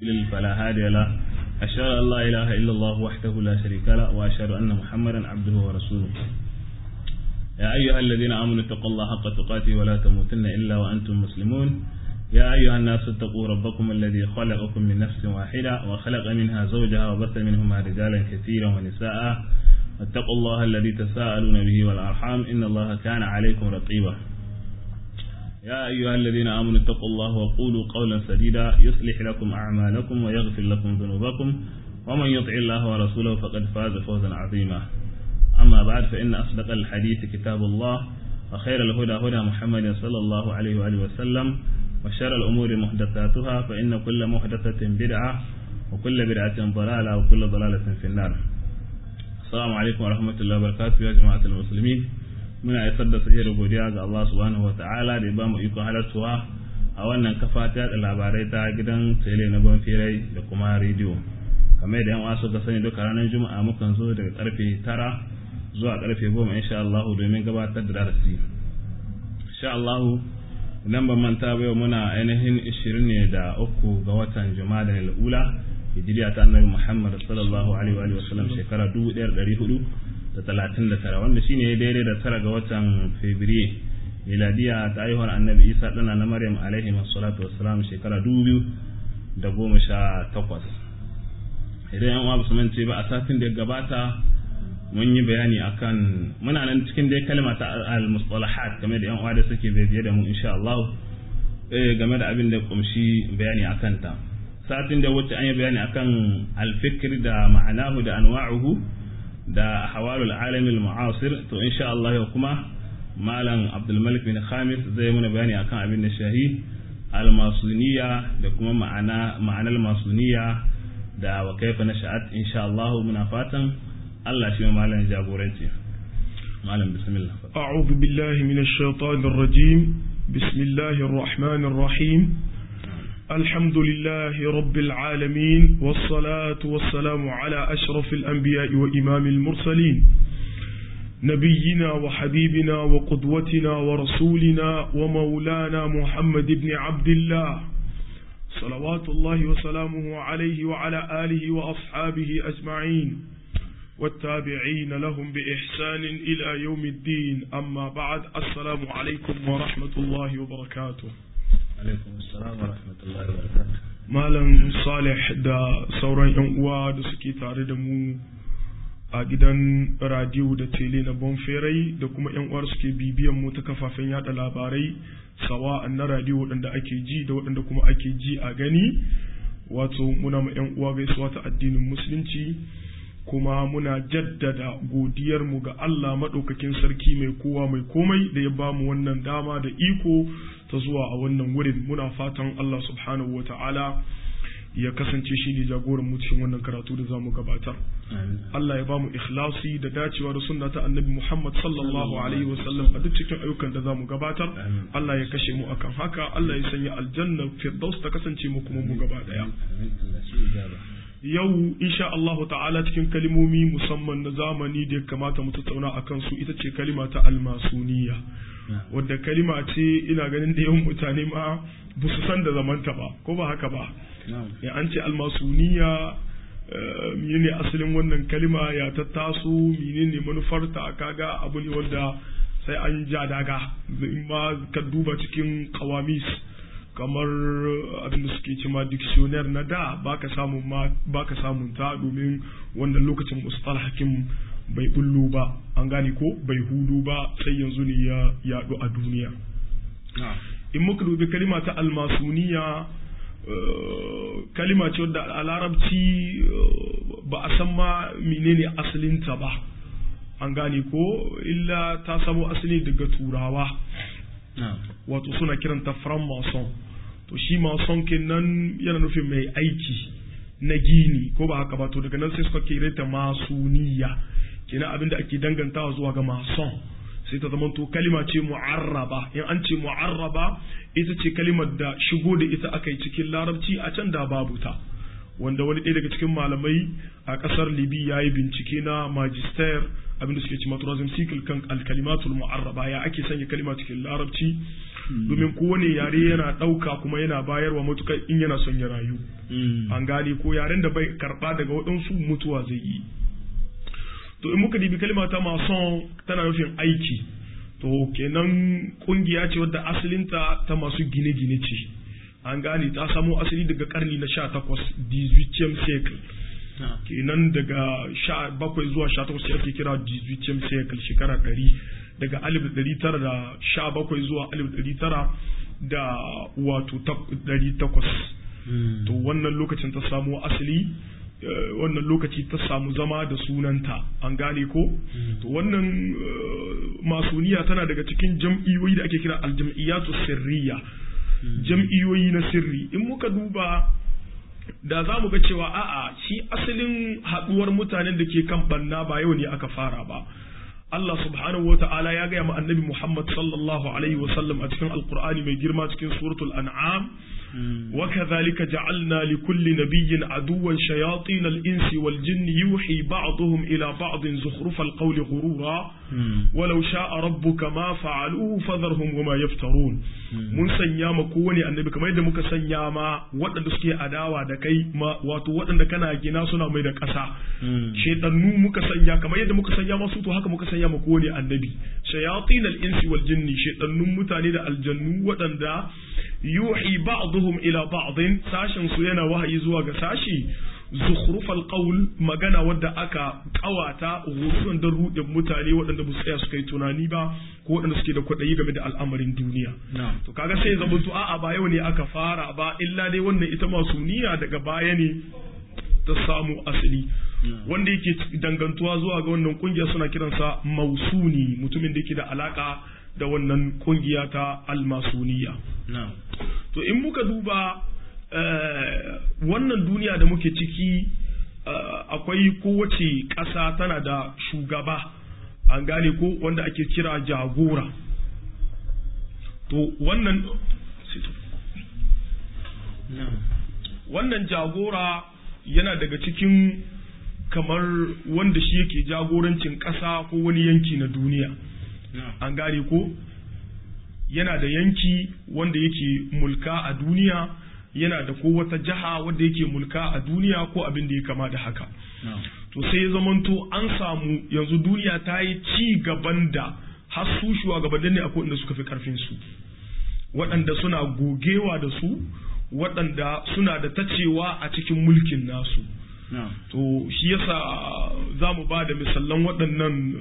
يضلل فلا هادي له أشهد أن لا إله إلا الله وحده لا شريك له وأشهد أن محمدا عبده ورسوله يا أيها الذين آمنوا اتقوا الله حق تقاته ولا تموتن إلا وأنتم مسلمون يا أيها الناس اتقوا ربكم الذي خلقكم من نفس واحدة وخلق منها زوجها وبث منهما رجالا كثيرا ونساء واتقوا الله الذي تساءلون به والأرحام إن الله كان عليكم رقيبا يا أيها الذين آمنوا اتقوا الله وقولوا قولا سديدا يصلح لكم أعمالكم ويغفر لكم ذنوبكم ومن يطع الله ورسوله فقد فاز فوزا عظيما أما بعد فإن أصدق الحديث كتاب الله وخير الهدى هدى محمد صلى الله عليه وآله وسلم وشر الأمور محدثاتها فإن كل محدثة بدعة وكل بدعة ضلالة وكل ضلالة في النار السلام عليكم ورحمة الله وبركاته يا جماعة المسلمين muna isar da sahih godiya ga Allah subhanahu wataala da ya bamu ikon halartuwa a wannan kafa ta da labarai ta gidan tele na banfirai da kuma rediyo kamar da yan uwa suka sani duka ranar juma'a mukan zo daga karfe tara zuwa karfe goma insha Allah domin gabatar da darasi insha Allah idan ban manta ba yau muna ainihin 20 ne da uku ga watan juma'a da ula hijiriya ta annabi Muhammad sallallahu alaihi wa sallam shekara 1400 da talatin da tara wanda shine daidai da tara ga watan Fabrairu miladiya ta haihuwar annabi Isa ɗana na Maryam alaihi salatu wassalam shekara dubu da goma sha takwas idan yan uwa su mance ba a satin da gabata mun yi bayani akan muna nan cikin dai kalma ta al-mustalahat game da yan uwa da suke biye da mu insha Allah game da abin da kumshi bayani akan ta satin da wuce an yi bayani akan al-fikr da ma'anahu da anwa'uhu da hawalul alamil mu'asir to insha Allah yau kuma malam Abdul Malik bin Khamis zai muna bayani akan abin da shahi al-masuniya da kuma ma'ana ma'anar masuniya da wa kaifa nasha'at insha Allah muna fatan Allah shi malam jagoranci malam bismillah a'udhu billahi minash shaitanir rajim bismillahir rahmanir rahim الحمد لله رب العالمين والصلاة والسلام على أشرف الأنبياء وإمام المرسلين نبينا وحبيبنا وقدوتنا ورسولنا ومولانا محمد بن عبد الله صلوات الله وسلامه عليه وعلى آله وأصحابه أجمعين والتابعين لهم بإحسان إلى يوم الدين أما بعد السلام عليكم ورحمة الله وبركاته Malam Salih da sauran 'yan uwa da suke tare da mu a gidan radiyo da tele na Bonferai da kuma 'yan uwar suke bibiyan mu ta kafafen yada labarai sawa na radiyo waɗanda ake ji da waɗanda kuma ake ji a gani wato muna ma 'yan uwa gaisuwa ta addinin musulunci kuma muna jaddada godiyarmu ga Allah maɗaukakin sarki mai kowa mai komai da ya bamu wannan dama da iko ta zuwa a wannan wurin muna fatan Allah subhanahu wa ta'ala ya kasance shi ne jagoran mu cikin wannan karatu da zamu gabatar Allah ya bamu ikhlasi da dacewa da sunna ta annabi Muhammad sallallahu alaihi wa sallam a duk cikin ayyukan da zamu gabatar Allah ya kashe mu akan haka Allah ya sanya aljanna firdaus ta kasance mu kuma mu gaba daya yau insha Allah ta'ala cikin kalimomi musamman na zamani da ya kamata mu tattauna akan su ita ce kalima ta almasuniya wadda kalima ce ina ganin da yawan mutane ma ba su san da zamanta ba ko ba haka ba ya an ce almasuniya menene asalin wannan kalima ya ta taso menene manufarta kaga abu ne wanda sai an ja daga in ma ka duba cikin kawamis kamar abin da suke cima dictionnaire na da baka samun ma baka samun ta domin wannan lokacin mustalah hakim bai bullo ba an gane ko bai hudu ba sai yanzu ne ya yadu a duniya in muka dubi kalima ta almasuniya kalima ce wadda a larabci ba a san ma menene asalinta ba an gane ko illa ta samo asali daga turawa wato suna kiranta franc-maçon to shi mason kenan yana nufin mai aiki na gini ko ba haka ba to daga nan sai suka kire ta masuniya kenan abin da ake dangantawa zuwa ga mason sai ta zama to kalima ce mu'arraba in an ce mu'arraba ita ce kalimar da shigo da ita aka yi cikin larabci a can da babu ta wanda wani ɗaya daga cikin malamai a ƙasar libi ya yi bincike na magister abinda suke ci maturazin sikil kan alkalimatul mu'arraba ya ake sanya kalima cikin larabci domin kowane yare yana ɗauka kuma yana bayarwa matukar in yana son ya rayu an gane ko yaren da bai karɓa daga waɗansu mutuwa zai yi to in muka dibi kalima ta mason tana nufin aiki to kenan kungiya ce wadda asalinta ta masu gine-gine ce an gane ta samo asali daga karni na 18 18th cycle kenan daga 17 zuwa 18 ake kira 18th cycle shekara 100 daga 1917 zuwa 1900 da wato 800 to wannan lokacin ta samo asali wannan lokaci ta samu zama da sunanta an gane ko to wannan masuniya tana daga cikin jam'iyoyi da ake kira aljam'iyyatu sirriya jam'iyoyi na sirri in muka duba da za mu ga cewa a'a shi asalin haɗuwar mutanen da ke kan banna ba yau ne aka fara ba Allah subhanahu wa ta'ala ya gaya ma annabi Muhammad sallallahu alaihi wa sallam a cikin alkur'ani mai girma cikin suratul an'am وكذلك جعلنا لكل نبي عدوا شياطين الإنس والجن يوحي بعضهم إلى بعض زخرف القول غرورا ولو شاء ربك ما فعلوه فذرهم وما يفترون mun sanya ma kowane annabi kamar yadda muka sanya ma waɗanda suke adawa da kai ma wato waɗanda kana gina suna mai da ƙasa shaitannu muka sanya kamar yadda muka sanya masu to haka muka sanya ma kowane annabi shayatin al-insi wal jinni shaitannun mutane da aljannu waɗanda yuhi ba'dhum ila ba'din sashin su yana wahayi zuwa ga sashi zukhrufal qawl magana wadda aka kawata gurin da rudin mutane waɗanda ba su tsaya suka yi tunani ba ko waɗanda suke da kwaɗayi game da al'amarin duniya to kaga sai zama to a'a ba yau ne aka fara ba illa dai wannan ita masu niyya daga baya ne ta samu asali wanda yake dangantuwa zuwa ga wannan kungiya suna kiransa mausuni mutumin da yake da alaka da wannan kungiya ta almasuniya to in muka duba wannan duniya da muke ciki akwai kowace ƙasa tana da shugaba an gane ko wanda ake kira jagora to wannan wannan jagora yana daga cikin kamar wanda shi yake jagorancin ƙasa ko wani yanki na duniya an gane ko yana da yanki wanda yake mulka a duniya yana da ko wata jiha wanda yake mulka a duniya ko abin da ya kama da haka to sai ya zamanto an samu yanzu duniya ta yi ci gaban da har su shugabannin ne akwai inda suka fi karfin su waɗanda suna gogewa da su waɗanda suna da tacewa a cikin mulkin nasu to shi yasa za mu ba da misallan waɗannan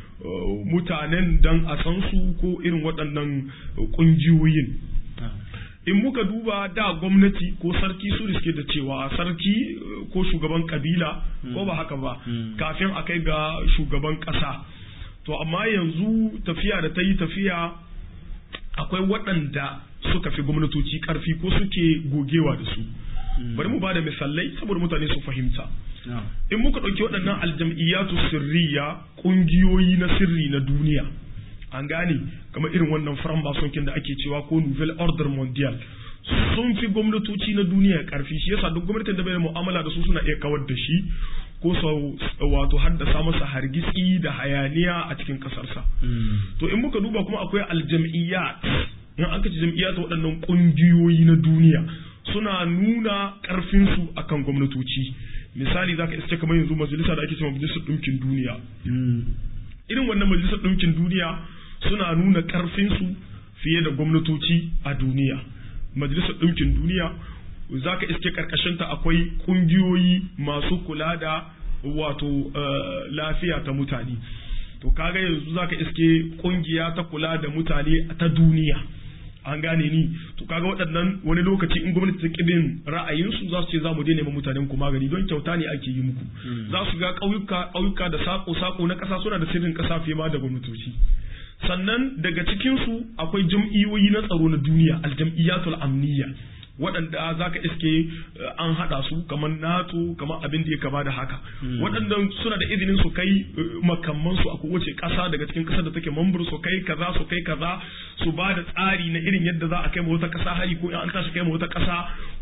mutanen don a san su ko irin waɗannan ƙungiyoyin in muka duba da gwamnati ko sarki su suke da cewa sarki ko shugaban kabila ko ba haka ba kafin a kai ga shugaban ƙasa to amma yanzu tafiya da ta yi tafiya akwai waɗanda suka fi gwamnatoci ƙarfi ko suke gogewa da su bari mu ba da misalai saboda mutane su fahimta in muka ɗauki waɗannan aljam'iyyatu sirriya ƙungiyoyi na sirri na duniya an gane kamar irin wannan franc da ake cewa ko nouvelle ordre mondial sun fi gwamnatoci na duniya karfi shi yasa duk gwamnatin da bai da mu'amala da su suna iya kawar da shi ko sau wato haddasa masa hargitsi da hayaniya a cikin kasarsa to in muka duba kuma akwai aljam'iyyat in aka ci jam'iyyat waɗannan ƙungiyoyi na duniya suna nuna ƙarfinsu akan gwamnatoci misali zaka iske kamar yanzu majalisa da ake cewa majalisar ɗinkin duniya irin wannan majalisar ɗinkin duniya suna nuna ƙarfinsu fiye da gwamnatoci a duniya majalisar ɗinkin duniya za ka iske ƙarƙashinta akwai ƙungiyoyi masu kula da wato lafiya ta mutane to kaga yanzu za ka iske ƙungiya ta kula da mutane ta duniya an gane ni to kaga waɗannan wani lokaci in gwamnati ta kibin ra'ayinsu za su ce za mu daina ma mutanen ku magani don kyauta ne ake yi muku za su ga ƙauyuka ƙauyuka da sako sako na ƙasa suna da sirrin ƙasa fiye ma da gwamnatoci sannan daga cikinsu akwai jam'iyyoyi na tsaro na duniya aljam'iyyatul amniya waɗanda za ka iske an haɗa su kamar nato kamar abin da ya kama da haka waɗannan suna da izinin su kai makamman su a kowace ƙasa daga cikin ƙasar da take mambar su kai kaza su kai kaza su ba da tsari na irin yadda za a kai ma wata ƙasa hari ko in an tashi kai ma wata ƙasa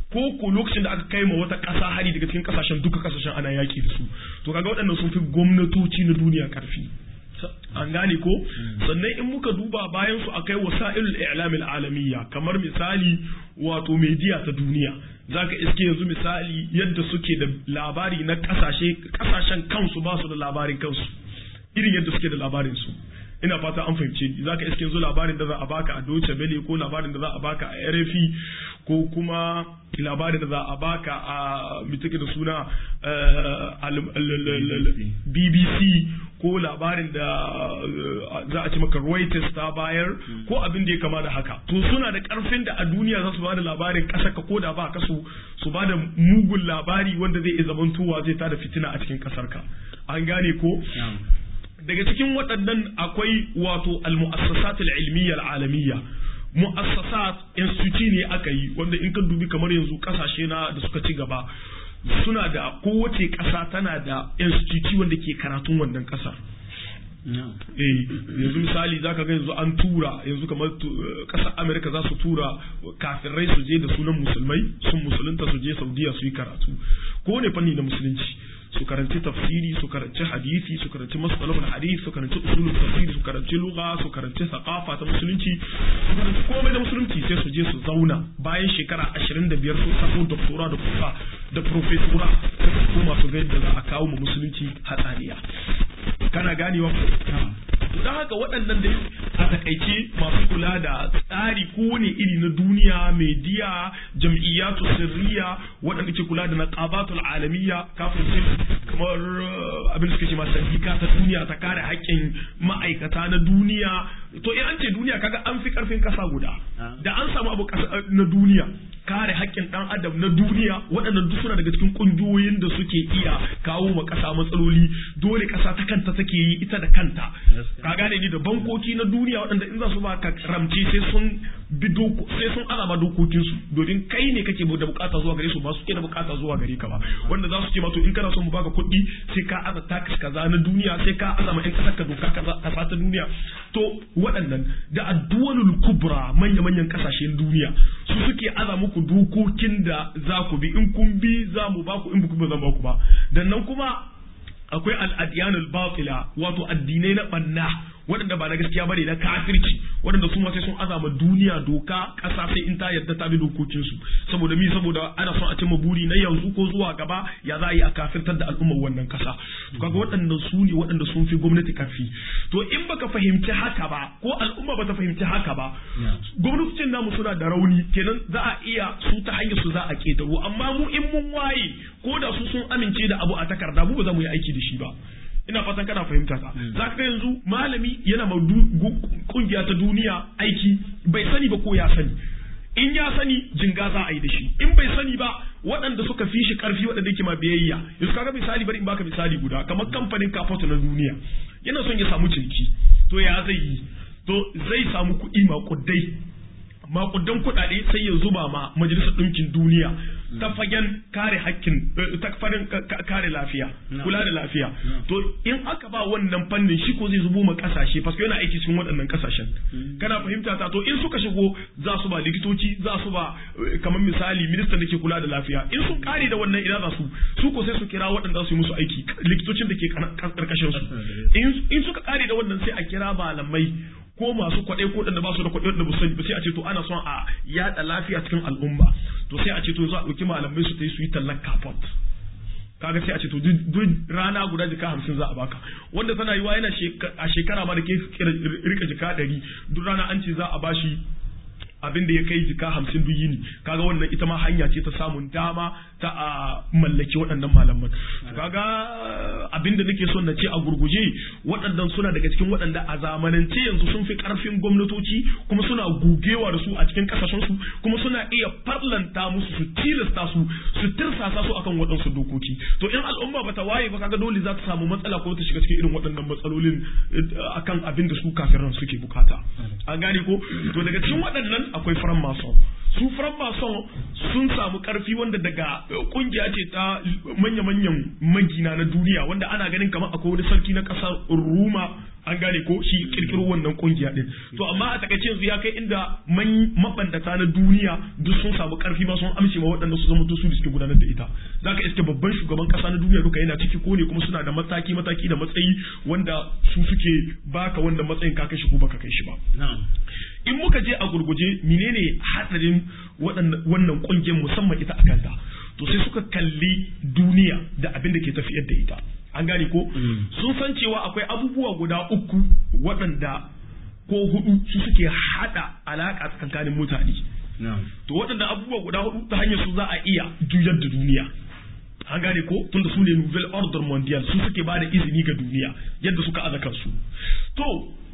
ko ko lokacin da aka kai ma wata ƙasa hari daga cikin ƙasashen duka ƙasashen ana yaƙi da su to kaga waɗannan sun fi gwamnatoci na duniya ƙarfi an gane ko sannan in muka duba bayan su akai wasa'ilul i'lamil alamiyya kamar misali wato media ta duniya zaka iske yanzu misali yadda suke da labari na kasashe kasashen kansu ba su da labarin kansu irin yadda suke da labarin su ina fata an fahimce ni zaka iske yanzu labarin da za a baka a Deutsche Welle ko labarin da za a baka a RFI ko kuma labarin da za a baka a mitike da suna BBC ko labarin da za a ci maka Reuters ta bayar ko abin da ya kama da haka to suna da karfin da a duniya za su ba da labarin ƙasa ka koda ba ka su su ba da mugun labari wanda zai iya zamantowa zai tada fitina a cikin ƙasar ka an gane ko daga cikin waɗannan akwai wato al-mu'assasat al-ilmiyya al-alamiyya mu'assasat institute ne aka yi wanda in ka dubi kamar yanzu kasashe na da suka ci gaba suna da kowace ƙasa tana da institute wanda ke karatun wannan ƙasar eh yanzu misali zaka ga yanzu an tura yanzu kamar ƙasar Amerika za su tura kafirai su je da sunan musulmai sun musulunta su je Saudiya su yi karatu ko ne fanni na musulunci su karanci tafsiri su karanci hadisi su karanci masalahul hadisi su karanci usulul tafsiri su karanci lugha su karanci saqafa ta musulunci su karanci komai da musulunci sai su je su zauna bayan shekara 25 sun samu doktora da kufa da profesora sai su koma su ga yadda za a kawo mu musulunci hatsaniya kana ganewa ko don haka waɗannan da a takaice masu kula da tsari kowane iri na duniya media jam'iyyatu sirriya waɗanda ke kula da naqabatul alamiyya kafin kamar abin da suke ce ma sandika ta duniya ta kare haƙƙin ma'aikata na duniya to in an ce duniya kaga an fi karfin ƙasa guda da an samu abu na duniya kare haƙƙin ɗan adam na duniya waɗannan duk suna daga cikin ƙungiyoyin da suke iya kawo ma ƙasa matsaloli dole ƙasa ta kanta take yi ita da kanta ka gane ni da bankoki na duniya waɗanda in za su ba ka ramce sai sun bi doko sai sun azama dokokin su domin kai ne kake da bukata zuwa gare su ba su ke da bukata zuwa gare ka ba wanda za su ce ma to in kana son mu baka kuɗi sai ka aza tax kaza na duniya sai ka azama in kasar ka doka kaza kasa ta duniya to waɗannan da addu'alul kubra manya-manyan kasashen duniya su suke aza muku dokokin da za ku bi in kun bi za mu ba ku in ba zan ba ku ba dan nan kuma akwai al'adiyanul batila wato addinai na banna waɗanda ba na gaskiya bane na kafirci waɗanda su ma sai sun azama duniya doka ƙasa sai in ta yarda ta bi dokokin su saboda mi saboda ana son a cimma buri na yanzu ko zuwa gaba ya za a yi a kafirtar da al'ummar wannan ƙasa to kaga waɗanda su ne waɗanda sun fi gwamnati karfi to in baka fahimci haka ba ko al'umma bata fahimci haka ba gwamnatocin namu suna da rauni kenan za a iya su ta hanyar su za a ketaro amma mu in mun waye ko da su sun amince da abu a takarda mu ba za mu yi aiki da shi ba ina fatan kana fahimta ta za ka yanzu malami yana ma kungiya ta duniya aiki bai sani ba ko ya sani in ya sani jinga za a yi da shi in bai sani ba waɗanda suka fi shi ƙarfi waɗanda yake ma biyayya yanzu kaga misali bari in baka misali guda kamar kamfanin kafoto na duniya yana son ya samu ciniki to ya zai yi to zai samu kuɗi maƙudai makudan kuɗaɗe sai ya zuba ma majalisar ɗinkin duniya ta fagen kare hakkin ta fagen kare lafiya kula da lafiya to in aka ba wannan fannin shi ko zai zubo ma kasashe paske yana aiki cikin waɗannan kasashen kana fahimta ta to in suka shigo za su ba likitoci za su ba kamar misali ministan da ke kula da lafiya in sun kare da wannan ina za su su ko sai su kira waɗanda su yi musu aiki likitocin da ke karkashin su in suka kare da wannan sai a kira malamai ko masu kwaɗe ko da ba su da kwaɗe da ba sani ba sai a ce to ana son a yaɗa lafiya cikin al'umma to sai a ce to za a ɗauki malamai su ta yi su yi tallar kafot kaga sai a ce to duk rana guda jika hamsin za a baka wanda tana yiwa yana a shekara ma da ke rika jika ɗari duk rana an ce za a bashi abin da ya kai jika hamsin duk yini kaga wannan ita ma hanya ce ta samun dama ta a mallaki waɗannan malaman kaga abin da nake son na ce a gurguje waɗannan suna daga cikin waɗanda a zamanance yanzu sun fi ƙarfin gwamnatoci kuma suna gugewa da su a cikin ƙasashen su kuma suna iya farlanta musu su tilasta su su tirsasa su akan waɗansu dokoki to in al'umma bata waye ba kaga dole za ta samu matsala ko ta shiga cikin irin waɗannan matsalolin akan abin da su kafiran suke bukata an gane ko to daga cikin waɗannan akwai faran mason su faran mason sun samu karfi wanda daga kungiya ce ta manya-manyan magina na duniya wanda ana ganin kamar akwai wani sarki na ƙasar ruma an gane ko shi kirkiro wannan kungiya din to amma a takaice yanzu ya kai inda man mabandata na duniya duk sun samu karfi ma sun amshe ma waɗanda su zama to su suke gudanar da ita zaka iske babban shugaban kasa na duniya duka yana ciki ko ne kuma suna da mataki mataki da matsayi wanda su suke baka wanda matsayin ka kai shi ko baka kai shi ba in muka je a gurguje menene hadarin wannan kungiyar musamman ita akanta to sai suka kalli duniya da abin da ke tafiyar da ita an gane ko sun san cewa akwai abubuwa guda uku waɗanda ko hudu su suke hada alaka tsakanin mutane to waɗanda abubuwa guda hudu ta hanyar su za a iya juyar da duniya an gane ko tunda su ne nouvelle order mondial su suke ba da izini ga duniya yadda suka aza kansu to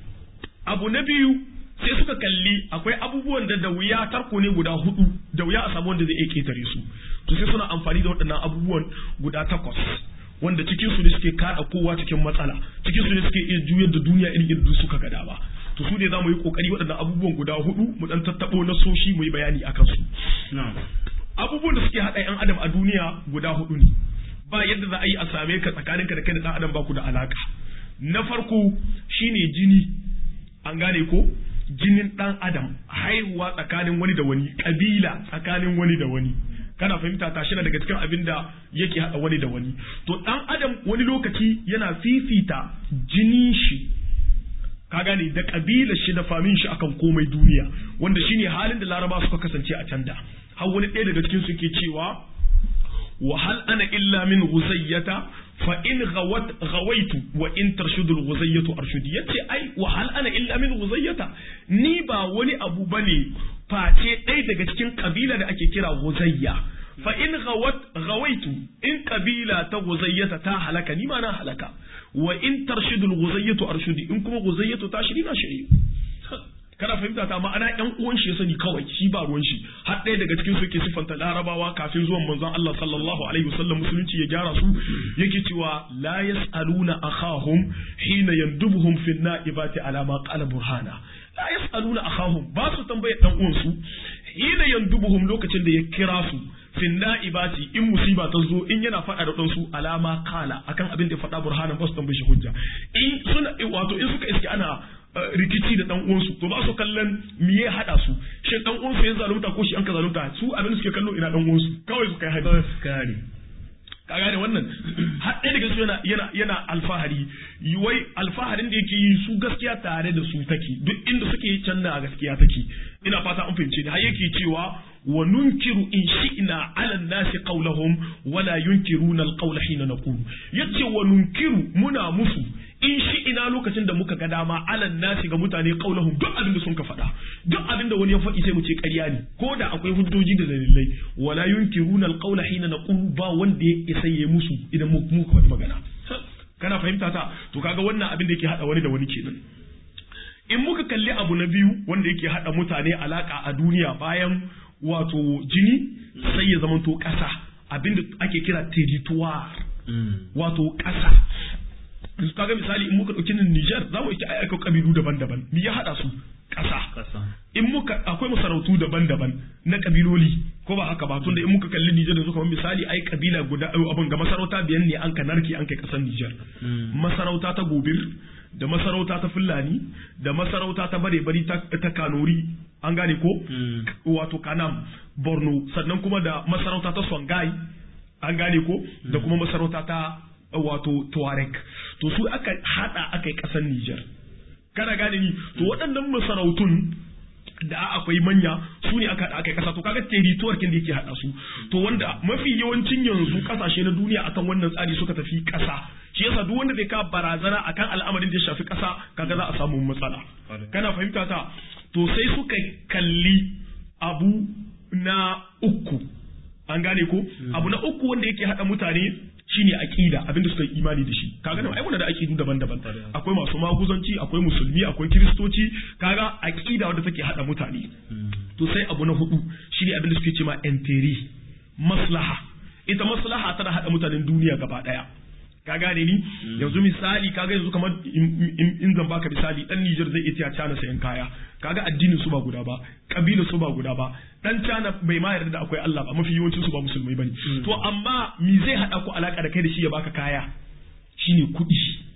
abu na biyu sai suka kalli akwai abubuwan da da wuya tarko ne guda hudu da wuya a samu wanda zai iya ketare su to sai suna amfani da waɗannan abubuwan guda takwas wanda cikin su ne suke kada kowa cikin matsala cikin su ne suke iya juyar da duniya irin yadda suka ga dama to su ne za mu yi kokari waɗannan abubuwan guda hudu mu dan tattabo na soshi mu yi bayani akan su abubuwan da suke haɗa yan adam a duniya guda hudu ne ba yadda za a yi a same ka tsakaninka da kai da ɗan adam ba ku da alaka na farko shine jini an gane ko jinin ɗan adam haihuwa tsakanin wani da wani ƙabila tsakanin wani da wani kana fahimta ta shi daga cikin abin da yake haɗa wani da wani to ɗan adam wani lokaci yana fifita jinin shi ka gane da ƙabilar shi da famin shi akan komai duniya wanda shine halin da laraba suka kasance a can da har wani ɗaya daga cikin su ke cewa wa hal ana illa min ghuzayyata fa in ghawat ghawaitu wa in tarshudul ghuzayyatu arshudi yace ai wa hal ana illa min ghuzayyata ni ba wani abu bane face ɗaya daga cikin kabila da ake kira guzayya fa in ghawat ghawaitu in kabila ta guzayyata ta halaka ni ma na halaka wa in tarshidul guzayyatu arshudi in kuma guzayyatu ta shiri na shiri kana fahimta ta ma'ana yan uwan shi ya sani kawai shi ba ruwan shi har ɗaya daga cikin su yake sifanta larabawa kafin zuwan manzon Allah sallallahu alaihi wasallam musulunci ya gyara su yake cewa la yasaluna akhahum hina yandubuhum fi naibati ala ma qala burhana la yasaluna akhahum ba su tambayar dan uwan su hina yandubuhum lokacin da ya kira su fin na'ibati in musiba ta zo in yana faɗa da ɗansu alama kala akan abin da faɗa burhanan ba su tambaye shi hujja in suna wato in suka iske ana rikici da dan uwansu to ba su kallon me ya hada su shi dan uwansu ya zalunta ko shi an ka zalunta su abin suke kallo ina dan uwansu kawai su kai haɗa kare ka gane wannan har ɗaya daga su yana yana yana alfahari wai alfaharin da yake yi su gaskiya tare da su take duk inda suke can da gaskiya take ina fata an fahimce ni har yake cewa wa nunkiru in shi'na ala nasi qawlahum wala yunkiruna alqawla hina naqulu yace wa nunkiru muna musu in shi'ina lokacin da muka ga dama ala nasi ga mutane qawlahum duk abin da sun ka faɗa duk abin da wani ya faɗi sai mu ce ƙarya ne ko da akwai hujjoji da dalilai wala yunkiruna alqawla hina naqulu ba wanda ya isa ya musu idan mu muka faɗi magana kana fahimta ta to kaga wannan abin da yake hada wani da wani kenan in muka kalli abu na biyu wanda yake hada mutane alaka a duniya bayan wato jini sai ya zamanto ƙasa abinda ake kira territoire wato ƙasa yanzu kaga misali in muka ɗauki Niger za mu yi aika kabilu daban-daban me ya haɗa su ƙasa in muka akwai masarautu daban-daban na kabiloli ko ba haka ba tunda in muka kalli Niger yanzu kamar misali ai kabila guda abin ga masarauta biyan ne an ka narke an kai ƙasar Niger masarauta ta Gobir da masarauta ta Fulani da masarauta ta bare-bari ta Kanori an gane ko wato Kanam Borno sannan kuma da masarauta ta Songhai an gane ko da kuma masarauta ta wato Tuareg to su aka hada aka yi kasar Niger kana gane ni to waɗannan masarautun da akwai manya su ne aka aka kasa to kaga territoire kin da yake hada su to wanda mafi yawancin yanzu kasashe na duniya akan wannan tsari suka tafi kasa shi yasa duk wanda zai ka barazana akan al'amarin da ya shafi kasa kaga za a samu matsala kana fahimta ta to sai suka kalli abu na uku an gane ko abu na uku wanda yake hada mutane shine aqida abinda suka yi imani da shi kaga nan ai muna da aqidu daban-daban akwai masu maguzanci akwai musulmi akwai kiristoci kaga aqida wanda take hada mutane to sai abu na hudu shine abinda suke cewa enteri maslaha ita maslaha tana hada mutanen duniya gaba daya ka gane ni yanzu misali kaga yanzu kamar in zan baka misali dan Niger zai iya China sayan kaya kaga addinin su ba guda ba kabilar su ba guda ba dan China bai ma yarda da akwai Allah ba mafi yawancin su ba musulmai bane to amma me zai hada ku alaka da kai da shi ya baka kaya shine kuɗi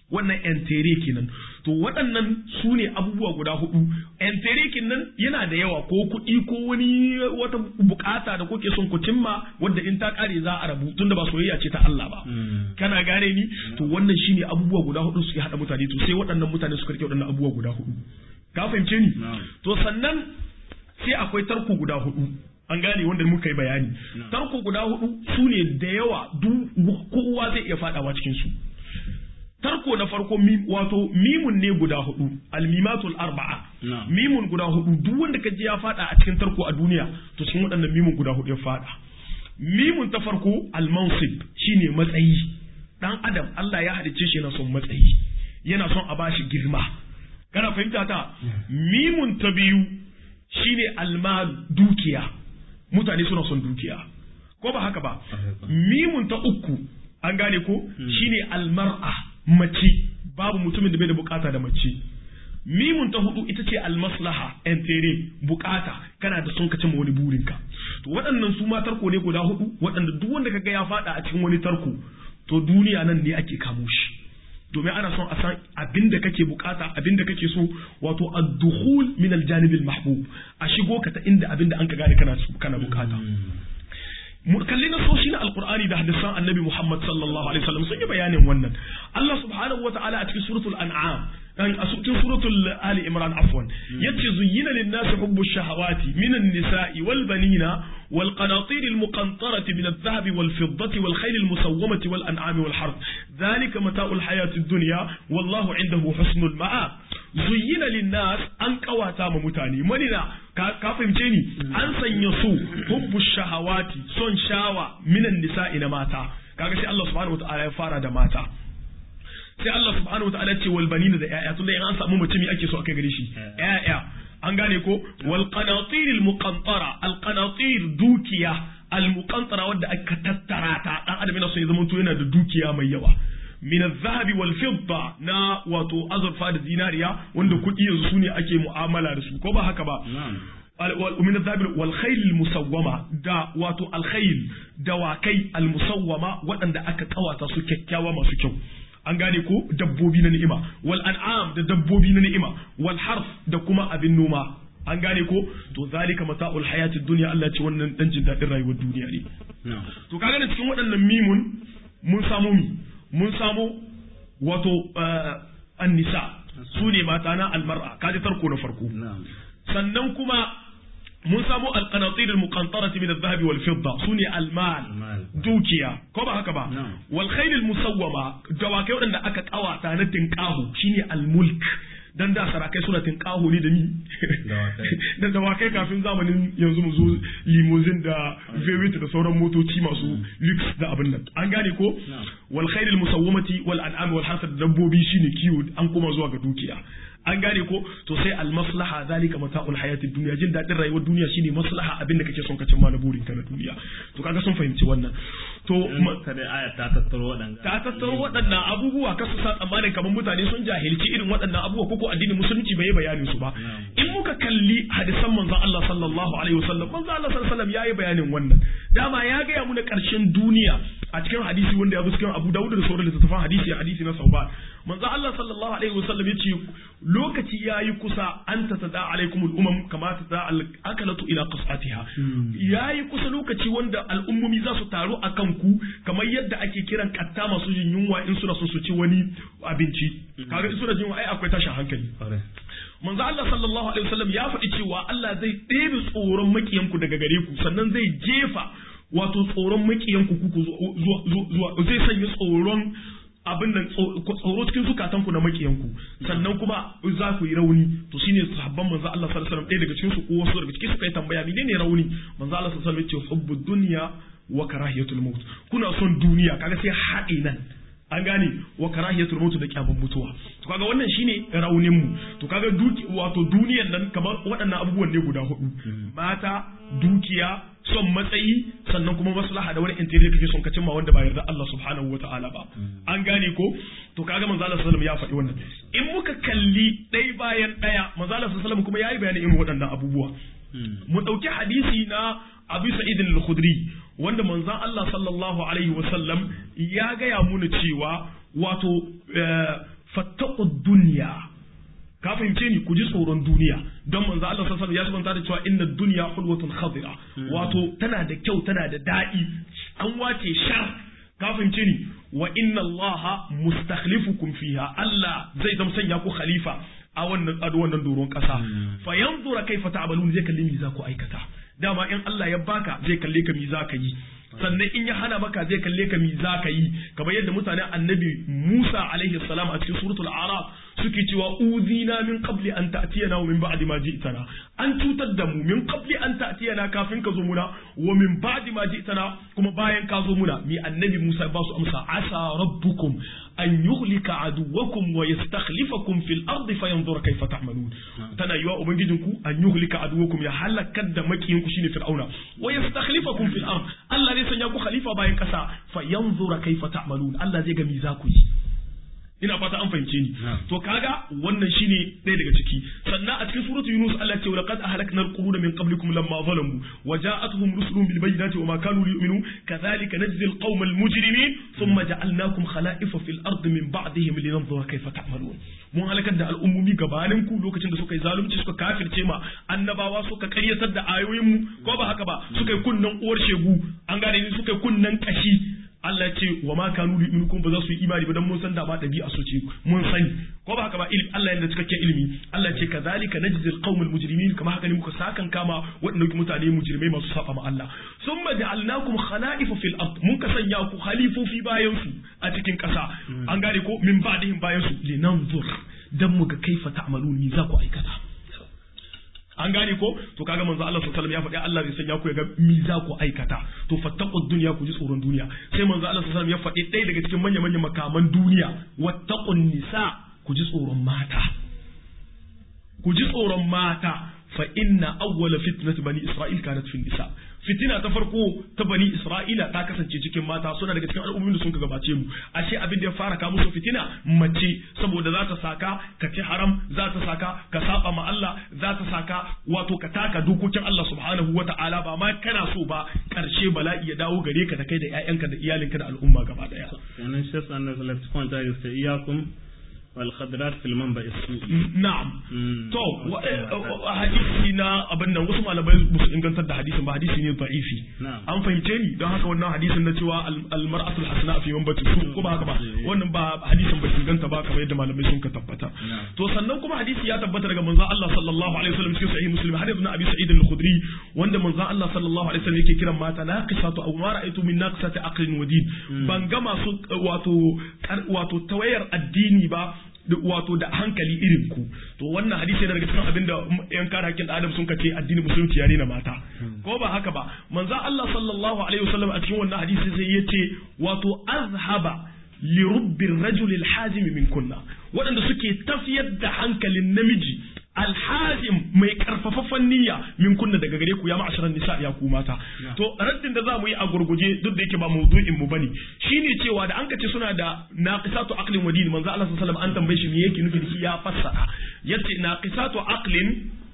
wannan entere kenan to waɗannan su ne abubuwa guda hudu entere kenan yana da yawa ko kuɗi ko wani wata bukata da kuke son ku cimma wadda in ta kare za a rabu tunda ba soyayya ce ta Allah ba kana gane ni to wannan shine abubuwa guda hudu suke hada mutane to sai waɗannan mutane suka rike waɗannan abubuwa guda hudu ka fahimce ni to sannan sai akwai tarko guda hudu an gane wanda muka yi bayani tarko guda hudu su ne da yawa duk kowa zai iya fadawa cikin su tarko na farko wato mimun ne guda hudu almimatul arba'a mimun guda hudu duk wanda ka ji ya fada a cikin tarko a duniya to cikin waɗannan mimun guda hudu ya fada mimun ta farko almansib shine matsayi dan adam Allah ya halicce shi yana son matsayi yana son a bashi girma kana fahimta ta mimun ta biyu shine almal dukiya mutane suna son dukiya ko ba haka ba mimun ta uku an gane ko shine almar'a mace babu mutumin da bai da bukata da mace mimun ta hudu ita ce almaslaha entere bukata kana da son ka cimma wani burinka to waɗannan su ma tarko ne guda hudu waɗanda duk wanda kaga ya fada a cikin wani tarko to duniya nan ne ake kamo shi domin ana son a san abin da kake bukata abin da kake so wato ad-dukhul min al-janib al-mahbub a shigo ka ta inda abin da an ka gane kana kana bukata mu kalli na soshi na alqur'ani da hadisan annabi Muhammad sallallahu alaihi wasallam sun yi bayanin wannan Allah subhanahu wa ta'ala a cikin suratul an'am dan a cikin suratul ali imran afwan yace zuyyina lin-nasi hubbu shahawati min an-nisa'i wal banina wal qanatir al-muqantarati min adh-dhahabi wal fiddati wal khayl al-musawwamati wal an'ami wal harth dhalika mata'ul hayati ad-dunya wallahu 'indahu husnul ma'ab zuyyina lin-nas an kawata ma mutane manina ka fahimce ni an sanya su hubbu shahawati son shawa minan nisa'i na mata kaga sai Allah subhanahu wataala ya fara da mata sai Allah subhanahu wataala ya ce wal banina da ƴaƴa tunda in an samu mutum ake so akai gare shi ƴaƴa an gane ko wal qanatir al muqantara al qanatir dukiya al muqantara wanda aka tattara ta dan adam yana so ya zama to yana da dukiya mai yawa min zahabi wal fidda na wato azurfa da zinariya wanda kuɗi yanzu su ne ake mu'amala da su ko ba haka ba min zahabi wal khayl musawwama da wato al khayl dawakai al musawwama waɗanda aka kawata su kyakkyawa masu kyau an gane ko dabbobi na ni'ima wal an'am da dabbobi na ni'ima wal harf da kuma abin noma an gane ko to zalika mata'ul hayatid dunya Allah ce wannan dan jin dadin rayuwar duniya ne to kaga da cikin waɗannan mimun mun samu mi mun samu wato annisa su ne mata na almar'a kaji tarko na farko sannan kuma mun samu alqanatir almuqantarati min adh-dhahab wal fidda su ne almal dukiya ko ba haka ba wal khayl almusawwama dawakai wadanda aka kawata na tinqahu shine almulk dan da sarakai suna tinqahu ne da ni da dawakai kafin zamanin yanzu mu zo limousine da vewit da sauran motoci masu lux da abin nan an gane ko wal khayl al musawwamati wal an'am wal hasad dabbobi shine kiwo an koma zuwa ga dukiya an gane ko to sai al maslaha zalika mata'ul hayatid dunya jin dadin rayuwar duniya shine maslaha abin da kake son ka cimma na burin ka na duniya to kaga sun fahimci wannan to kada aya ta tattaro waɗannan ta tattaro waɗannan abubuwa ka su sa tsammanin kamar mutane sun jahilci irin waɗannan abubuwa koko addinin musulunci bai bayanin su ba in muka kalli hadisan manzon Allah sallallahu alaihi wasallam manzon Allah sallallahu alaihi wasallam yayi bayanin wannan dama ya gaya mu na ƙarshen duniya a cikin hadisi wanda ya bi cikin Abu Dawud da sauran littattafan hadisi hadisi na Sauban manzon Allah sallallahu alaihi wasallam yace lokaci yayi kusa an tatada alaikumul umam kama tada akalatu ila qasatiha yayi kusa lokaci wanda al'ummomi za su taru akan ku kamar yadda ake kiran katta masu jin yunwa in suna so su ci wani abinci kaga in suna jin yunwa ai akwai tashin hankali manzo Allah sallallahu alaihi wasallam ya faɗi cewa Allah zai ɗebe tsoron makiyanku daga gare ku sannan zai jefa wato tsoron makiyanku kuku zuwa zai sanya tsoron abin nan tsoro cikin zukatanku na makiyanku sannan kuma za ku yi rauni to shine sahabban manzo Allah sallallahu alaihi wasallam ɗaya daga cikin su ko wasu daga cikin su kai tambaya menene rauni manzo Allah sallallahu alaihi wasallam ya ce hubbud dunya wa karahiyatul maut kuna son duniya kaga sai haɗe nan an gane wa karahiyatul maut da kyaman mutuwa to kaga wannan shine raunin mu to kaga duki wato duniyan nan kamar waɗannan abubuwan ne guda hudu mata dukiya son matsayi sannan kuma maslaha da wani interior kake son ka cimma wanda ba yarda Allah subhanahu wataala ba an gane ko to kaga manzo Allah sallallahu ya faɗi wannan in muka kalli ɗaya bayan ɗaya manzo Allah sallallahu kuma yayi bayanin irin waɗannan abubuwa mu ɗauki hadisi na Abu Sa'id al-Khudri wanda manzon Allah sallallahu alaihi wasallam ya gaya muna cewa wato fattaqud dunya ka fahimce ni ku ji tsoron duniya don manzo Allah sallallahu alaihi wasallam ya da cewa inna dunya hulwatun khadira wato tana da kyau tana da daɗi an wace shar ka fahimce ni wa inna Allah mustakhlifukum fiha Allah zai zama sanya ku khalifa a wannan a wannan doron kasa fa yanzura kaifa ta'malun zai kalli me za ku aikata dama in Allah ya baka zai kalle ka me za ka yi sannan in ya hana maka zai kalle ka mi za ka yi kamar yadda mutanen annabi Musa alaihi salam a cikin suratul araf suke cewa uzina min qabli an ta'tiyana wa min ba'di ma ji'tana an cutar da mu min qabli an ta'tiyana kafin ka zo muna wa min ba'di ma ji'tana kuma bayan ka zo muna mi annabi Musa ba su amsa asa rabbukum an yuhlika aduwakum wa yastakhlifakum fil ardi fayanzura kayfa ta'malun tana yiwa ubangijinku an yuhlika aduwakum ya halakar da makiyinku shine fir'auna wa yastakhlifakum fil ard Allah zai sanya ku khalifa bayan kasa fayanzura kayfa ta'malun Allah zai ga mi za ku yi ina fata an fahimce ni to kaga wannan shine ɗaya daga ciki sannan a cikin suratu yunus Allah ce laqad ahlakna al-quruna min qablikum lamma zalamu wa ja'atuhum rusulun bil bayyinati wa ma kanu liyu'minu kadhalika najzi al-qawma al-mujrimin thumma ja'alnakum khala'ifa fil ardi min ba'dihim linanzura kayfa ta'malun mun halakar da al'ummomi gabanin ku lokacin da suka yi zalunci suka kafirce ma annabawa suka karyatar da ayoyin mu ko ba haka ba suka yi kunnan uwar shegu an gane ni suka yi kunnan kashi Allah ce wa ma kanu yu'minukum ba za su yi imani ba dan mun san da ba dabi'a su ce mun sani ko ba haka ba ilmi Allah yana cikakken ilimi Allah ce kazalika najzi alqawmul mujrimin kama haka ne muka sakan kama waɗannan mutane mujrimai masu saba ma Allah summa ja'alnakum khala'ifa fil ard mun ka sanya ku khalifofi bayan su a cikin ƙasa an gane ko min ba'dihim bayan su linanzur dan mu ga kaifa ta'malun ni za ku aikata an gane ko to kaga manzo Allah sallallahu alaihi wasallam ya faɗi Allah zai sanya ku ya ga mi za ku aikata to fattaqud dunya ku ji tsoron duniya sai manzo Allah sallallahu alaihi wasallam ya faɗi ɗaya daga cikin manyan manyan makaman duniya wattaqun nisa ku ji tsoron mata ku ji tsoron mata fa inna awwala fitnati bani isra'il kanat fil nisa fitina ta farko ta bani isra'ila ta kasance cikin mata suna daga cikin al'ummomin da sun ka gabace mu ashe abin da ya fara ka musu fitina mace saboda za ta saka ka ci haram za ta saka ka saba ma Allah za ta saka wato ka taka dokokin Allah subhanahu wata'ala ba ma kana so ba karshe bala'i ya dawo gare ka da kai da ƴaƴanka da iyalinka da al'umma gaba daya kenan shi yasa annabi sallallahu alaihi wasallam ya ce iyakum والخضرات في المنبع السوء na'am to hadisi na abin nan wasu malamai ba su ingantar da hadisin ba hadisi ne da'ifi an fahimce ni don haka wannan hadisin na cewa almar'atul hasana fi manbati su ko ba haka ba wannan ba hadisin ba inganta ba kamar yadda malamai sun ka tabbata to sannan kuma hadisi ya tabbata daga manzon Allah sallallahu alaihi wasallam cikin sahih muslim hadisi na abi sa'id al-khudri wanda manzon Allah sallallahu alaihi wasallam yake kiran mata naqisatu aw ma ra'aytu min naqisati aqlin wa din ban ga masu wato wato tawayar addini ba wato da hankali irin ku to wannan hadisi yana daga cikin abinda yan kare hakkin adam sun kace addinin musulunci yare na mata ko ba haka ba manzo Allah sallallahu alaihi wasallam a cikin wannan hadisi sai yace wato azhaba li rubbir rajul alhazim min kunna waɗanda suke tafiyar da hankalin namiji alhazim mai karfafafan niyya min kunna daga gare ku ya ma'asharan nisa ya ku mata to raddin da zamu yi a gurguje duk da yake ba mawdu'in mu bane shine cewa da an kace suna da naqisatu aqlin wa din manzo Allah sallallahu alaihi wasallam an tambaye shi me yake nufi da shi ya fassara yace naqisatu aqlin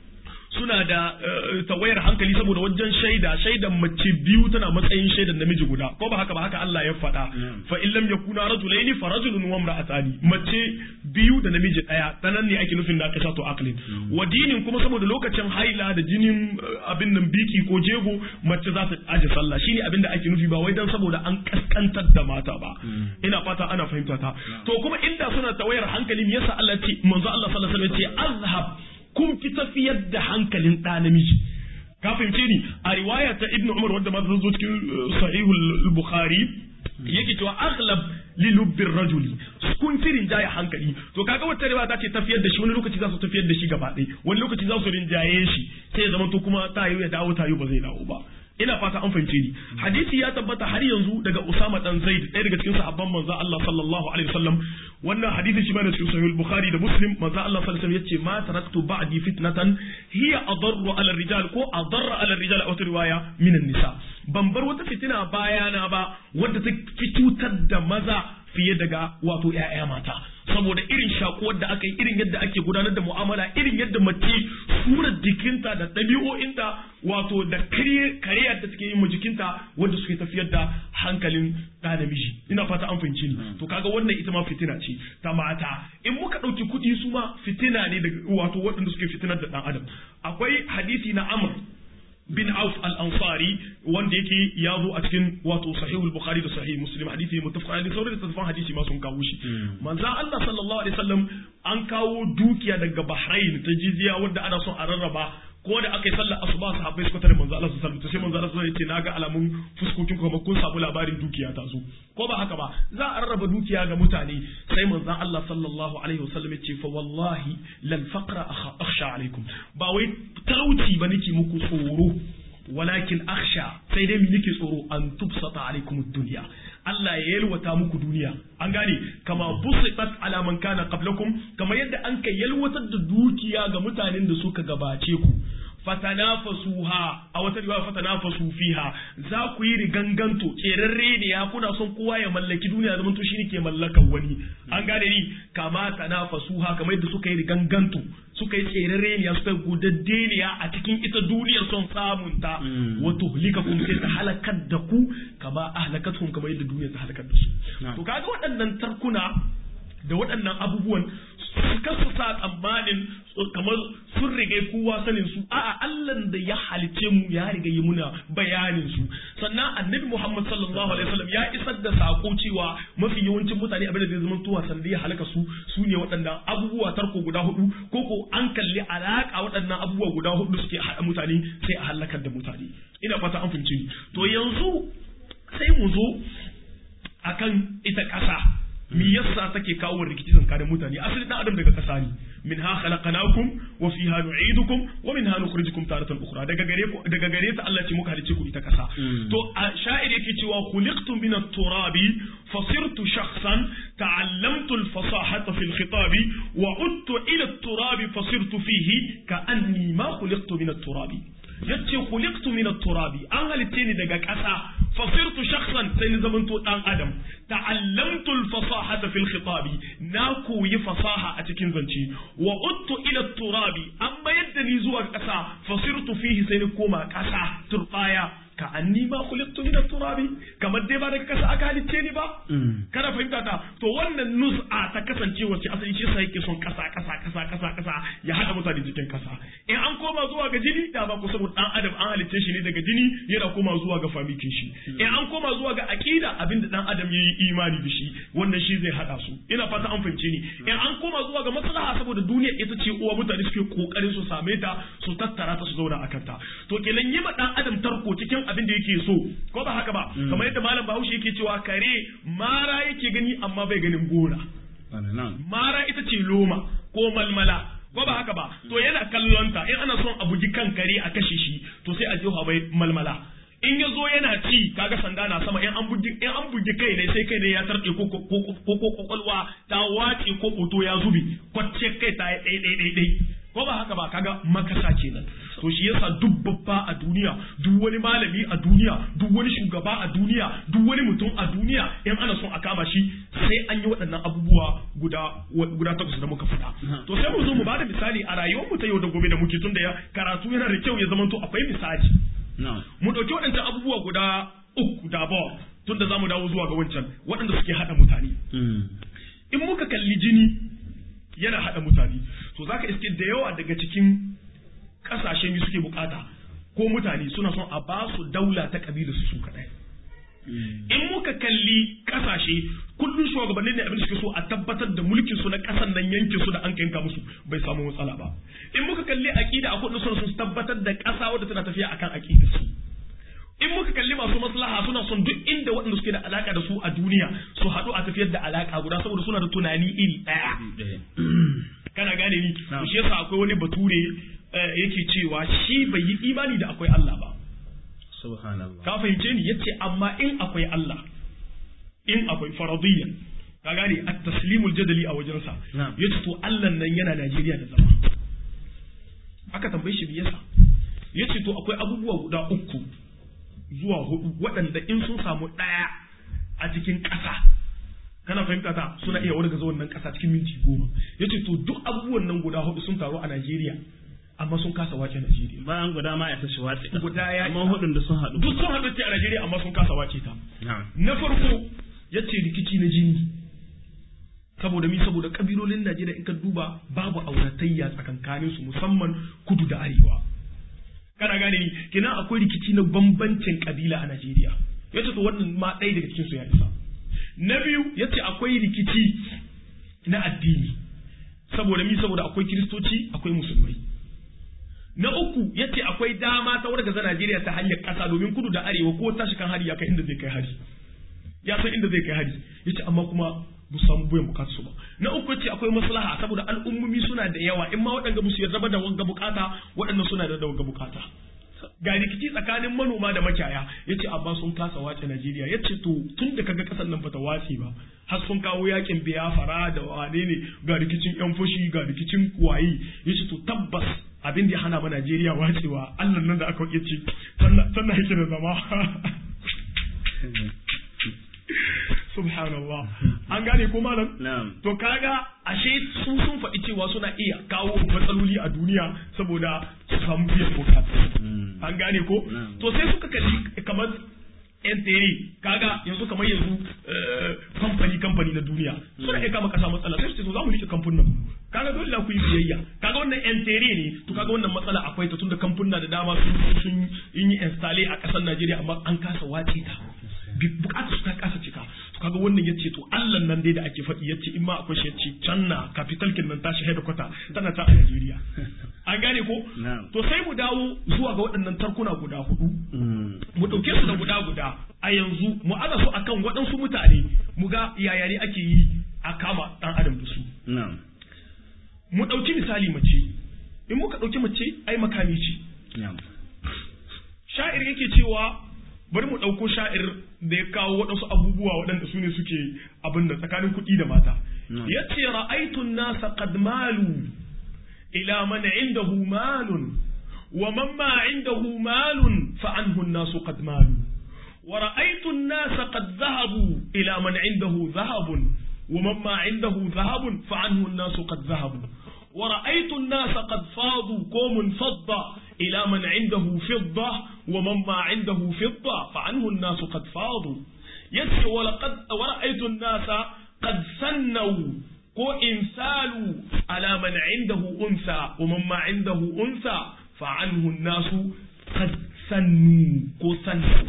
suna da tawayar hankali saboda wajen shaida shaidan mace biyu tana matsayin shaidan namiji guda ko ba haka ba haka Allah ya faɗa fa in lam yakuna rajulaini fa rajulun wa imra'atani mace biyu da namiji daya tanan ne ake nufin naqisatu aqlin wa dinin kuma saboda lokacin haila da jinin abin nan biki ko jego mace za ta aje sallah shine abin da ake nufi ba wai dan saboda an kaskantar da mata ba ina fata ana fahimta ta to kuma inda suna tawayar hankali me yasa Allah ce manzo Allah sallallahu alaihi wasallam ya ce azhab kun fi tafiyar da hankalin ɗa namiji ka fahimce ni a riwaya ta ibn umar wadda ma ta zo cikin sahihul bukhari yake cewa aghlab li lubbir rajuli kun fi rinjaye hankali to kaga wata riwaya ta ce tafiyar da shi wani lokaci za su tafiyar da shi gaba ɗaya wani lokaci za su rinjaye shi sai ya zama to kuma tayo ya dawo tayo ba zai dawo ba ina fata an fahimce ni hadisi ya tabbata har yanzu daga Usama dan Zaid ɗaya daga cikin sahabban manzo Allah sallallahu alaihi wasallam wannan hadisi shi ma da cikin sahih Bukhari da Muslim manzo Allah sallallahu alaihi wasallam yace ma taraktu ba'di fitnatan hiya adarru ala rijal ko adarra ala rijal a wata riwaya min nisa ban bar wata fitina bayana ba wadda ta fi cutar da maza fiye daga wato ƴaƴa mata saboda irin shakuwar da aka yi irin yadda ake gudanar da mu'amala irin yadda mace surar jikinta da ɗabi'o'inta wato da kariyar da suke yi ma jikinta wanda suke tafiyar da hankalin ɗa namiji ina fata an fahimci ni to kaga wannan ita ma fitina ce ta mata in muka ɗauki kuɗi su ma fitina ne daga wato waɗanda suke fitinar da ɗan adam akwai hadisi na amr bin Auf al-Ansari wanda yake ya zo a cikin wato sahihul Bukhari da sahih Muslim hadisi muttafaq alaihi sauran da hadisi ma sun kawo shi manzo Allah sallallahu alaihi wasallam an kawo dukiya daga Bahrain ta jizya wanda ana son a rarraba ko da aka yi sallar asuba sahabbai suka tare manzo Allah sallallahu alaihi wasallam sai manzo Allah sallallahu alaihi wasallam ya ce naga alamun fuskokin ku kun samu labarin dukiya ta zo ko ba haka ba za a rarraba dukiya ga mutane sai manzo Allah sallallahu alaihi wasallam ya ce fa wallahi lal faqra akhsha alaikum ba wai talauci ba nake muku tsoro walakin akhsha sai dai nake tsoro an tubsata alaikum dunya Allah ya yalwata muku duniya an gane kama busitat ala man kana qablakum kama yadda an kai yalwatar da dukiya ga mutanen da suka gabace ku fatanafasuha a wata riwaya fatanafasu fiha za ku yi riganganto kerarre ne ya kuna son kowa ya mallaki duniya zaman to shine ke mallakan wani an gane ni kama tanafasuha kamar yadda suka yi riganganto suka yi tserare ne suka yi gudadde ne a cikin ita duniyar son samun ta wato hulika kun sai ta halakar da ku kama ahlakatun kamar yadda duniyar ta halakar da su to kaga waɗannan tarkuna da waɗannan abubuwan suka su sa tsammanin kamar sun rige kowa sanin su a'a Allah da ya halice mu ya riga yi muna bayanin su sannan annabi Muhammad sallallahu alaihi wasallam ya isar da sako cewa mafi yawancin mutane abin da zai zama tuwa sanda ya halaka su su ne waɗannan abubuwa tarko guda hudu ko ko an kalli alaka waɗannan abubuwa guda hudu suke haɗa mutane sai a halakar da mutane ina fata an fahimci to yanzu sai mu zo akan ita ƙasa me yasa take kawo rikici tsakanin mutane asali dan adam daga kasa ne minha khalaqnakum wa fiha nu'idukum wa minha nukhrijukum taratan ukhra daga gare ku daga gare ta Allah ce muka halice ku ita kasa to a sha'ir yake cewa khuliqtum min at-turabi fasirtu shakhsan ta'allamtu al-fasahata fi al-khitabi wa udtu ila at-turabi fasirtu fihi ka'anni ma khuliqtu min at-turabi yace khuliqtu min at-turabi an halitte ni daga ƙasa fasirtu shakhsan sai ni zamanto dan adam ta'allamtu al-fasahata fil khitabi na koyi fasaha a cikin zance wa uttu ila at-turabi amma yadda ni zuwa ƙasa fasirtu fihi sai ni koma ƙasa turbaya ka anni ma khuliqtu min at-turabi kamar dai ba daga kasa aka halicce ni ba kana fahimta ta to wannan nus'a ta kasance wacce asali shi sai yake son kasa kasa kasa kasa kasa ya hada mutane cikin kasa in an koma zuwa ga jini da ba ku saboda dan adam an halicce shi ne daga jini yana koma zuwa ga famikin shi in an koma zuwa ga aqida abinda dan adam yayi imani da shi wannan shi zai hada su ina fata an fahimce ni in an koma zuwa ga maslaha saboda duniya ita ce uwa mutane suke kokarin su same ta su tattara ta su zauna akan ta to kenan yi ma dan adam tarko cikin abin da yake so ko ba haka ba kamar yadda malam bahaushe yake cewa kare mara yake gani amma bai ganin gora mara ita ce loma ko malmala ko ba haka ba to yana kallon ta in ana son a bugi kan kare a kashe shi to sai a jefa bai malmala in ya zo yana ci kaga sanda na sama in an bugi in an bugi kai ne sai kai ne ya tarke ko ko ko kwakwalwa ta wace ko koto ya zubi kwacce kai ta dai dai dai dai ko ba haka ba kaga makasa kenan to shi yasa duk babba a duniya duk wani malami a duniya duk wani shugaba a duniya duk wani mutum a duniya in ana son a kama shi sai an yi waɗannan abubuwa guda guda takwas da muka faɗa to sai mu zo mu bada misali a rayuwar mu ta yau da gobe da muke tunda ya karatu yana da kyau ya zama to akwai misali mu ɗauki waɗancan abubuwa guda uku da ba tunda za mu dawo zuwa ga wancan waɗanda suke haɗa mutane in muka kalli jini yana haɗa mutane to zaka iske da yawa daga cikin ƙasashen suke bukata ko mutane suna son a ba su daula ta kabilar su su kaɗai in muka kalli ƙasashe kullum shugabannin ne abin da suke so a tabbatar da mulkin su na ƙasan nan yankin su da an kanka musu bai samu matsala ba in muka kalli aqida a kullum suna son su tabbatar da ƙasa wadda tana tafiya akan aqidar su in muka kalli masu maslaha suna son duk inda waɗanda suke da alaka da su a duniya su haɗu a tafiyar da alaka guda saboda suna da tunani iri ɗaya kana gane ni to shi yasa akwai wani bature yake cewa shi bai yi imani da akwai Allah ba subhanallah ka fahimce ni yace amma in akwai Allah in akwai faradiyya ka gane at-taslimul jadali a wajensa yace to Allah nan yana Najeriya da zama aka tambaye shi me yasa yace to akwai abubuwa guda uku zuwa hudu waɗanda in sun samu ɗaya a cikin ƙasa kana fahimta ta suna iya wargaza wannan kasa cikin minti goma yace to duk abubuwan nan guda hudu sun taru a Najeriya amma sun kasa wace Najeriya bayan guda ma ya tashi wace guda ya amma hudun da sun haɗu duk sun haɗu ce a Najeriya amma sun kasa wace ta na'am na farko yace rikici na jini saboda mi saboda kabilolin Najeriya in ka duba babu auratayya tsakankanin su musamman kudu da arewa kana gane ni kina akwai rikici na bambancin kabila a Najeriya yace to wannan ma ɗaya daga cikin su ya isa na biyu yace akwai rikici na addini saboda mi saboda akwai kiristoci akwai musulmai na uku yace akwai dama ta wargaza Najeriya ta hanyar ƙasa domin kudu da arewa ko tashi kan hari ya kai inda zai kai hari ya san inda zai kai hari yace amma kuma bu samu biyan bukatu su ba na uku yace akwai maslaha saboda al'ummomi suna da yawa in ma waɗanda ba su yarda ba da wanga bukata waɗanda suna da wanga bukata ga rikici tsakanin manoma da makiyaya yace amma sun kasa wace Najeriya yace to tun da kaga kasar nan bata wace ba har sun kawo yakin biyafara da wane ne ga rikicin yan fushi ga rikicin wayi yace to tabbas abin da ya hana ma Najeriya wacewa Allah nan da aka yace sannan yake da zama subhanallah an gane ko malam na'am to kaga ashe su sun faɗi cewa suna iya kawo matsaloli a duniya saboda su samu biyan bukata an gane ko Na'am. to sai suka kalli kamar yan tere kaga yanzu kamar yanzu eh, kamfani kamfani na duniya suna iya kama kasa matsala sai su ce to za mu rike kamfunan mu kaga dole na ku yi biyayya kaga wannan yan tere ne to kaga wannan matsala akwai ta tunda kamfuna da dama sun sun yi installe a kasar Najeriya amma an kasa wace ta bi- bukatar su ta kasa cika to kaga wannan yace to Allah nan dai da ake faɗi yace in ma akwai shi yace can na capital kin nan tashi headquarter tana ta a Najeriya an gane ko Na'am. to sai mu dawo zuwa ga waɗannan tarkuna guda hudu mu ɗauke su da guda guda a yanzu mu aza su akan waɗansu mutane mu ga yaya ne ake yi a kama ɗan adam da su na'am mu ɗauki misali mace in muka ɗauki mace ai makami ce na'am sha'ir yake cewa bari mu ɗauko sha'ir da ya kawo waɗansu abubuwa waɗanda su ne suke abin da tsakanin kuɗi da mata Mm. ya ce ra'aitun nasa qad malu ila man indahu malun wa man ma indahu malun fa anhu nasu qad malu wa ra'aitun nasa qad dhahabu ila man indahu dhahabun wa man ma indahu dhahabun fa anhu nasu qad dhahabu ورأيت الناس قد فاضوا كوم فضة إلى من عنده فضة ومن ما عنده فضة فعنه الناس قد فاضوا يسر ولقد ورأيت الناس قد سنوا كو إنسالوا على من عنده أنثى ومن ما عنده أنثى فعنه الناس قد سنوا كو سنوا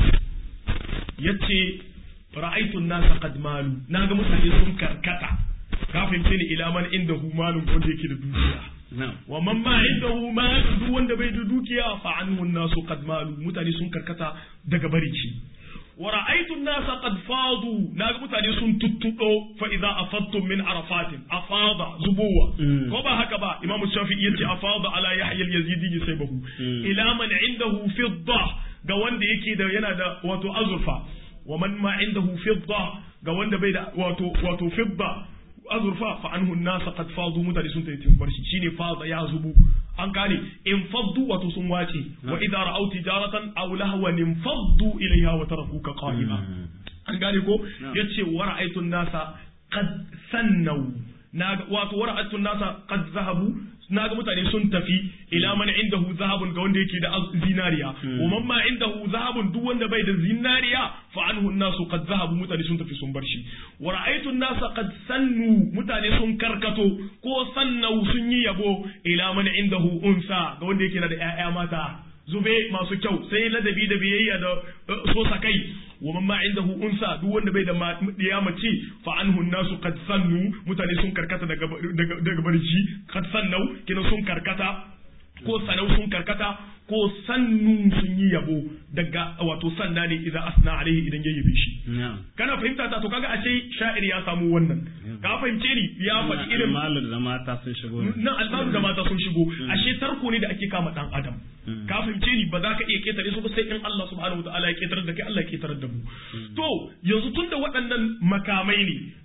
يتي رأيت الناس قد مالوا ناغا متاني سن كركتا ka fahimce ni ila man inda hu malun wanda yake da dukiya na'am wa man ma inda hu mal duk wanda bai da dukiya fa anhu nasu qad malu mutane sun karkata daga barici wa ra'aytu an-nasa qad fadu naga mutane sun tuttudo fa idza afadtum min arafatin afada zubuwa Mm. ko ba haka ba imam shafi'i yace afada ala yahya al-yazidi saybahu Mm. ila man indahu fidda ga wanda yake da yana da wato azurfa wa man ma indahu fidda ga wanda bai da wato wato fidda azurfa fa anhu nasa qad fadu mutane sun tayi tin barshi shine fada ya zubu an kane in faddu wato sun wace wa idza ra'aw tijaratan aw lahwan in faddu ilayha wa tarakuka qa'ima an gane ko yace wa ra'aytu nasa qad sannaw naga wato wa ra'aytu nasa qad zahabu naga mutane sun tafi ila man indahu zahabun ga wanda yake da az- zinariya wa man ma indahu zahabun duk wanda bai da zinariya fa anhu nasu qad zahabu mutane sun tafi sun bar shi wa ra'aytu nasa qad sannu mutane sun karkato ko sannau sun yi yabo ila man indahu unsa ga wanda yake da ƴaƴa mata zube masu kyau sai ladabi da biyayya da uh, so sakai wa man ma indahu unsa duk wanda bai da ma- diya mace fa anhu nasu qad sannu mutane sun karkata daga daga daga barci qad sannau kina sun karkata ko sanau sun karkata ko sannu sun yi yabo daga wato sanna ne idan asna alaihi idan ya yabe shi na'am kana fahimta ta to kaga ashe sha'ir ya samu wannan ka fahimce ni ya faɗi irin malu da mata sun shigo ne nan albaru da mata sun shigo ashe tarko ne da ake kama dan adam ka fahimce ni ba za ka iya ketare su ba sai in Allah subhanahu wa ta'ala ya ketare da kai Allah ya ketare da mu to yanzu tunda waɗannan makamai ne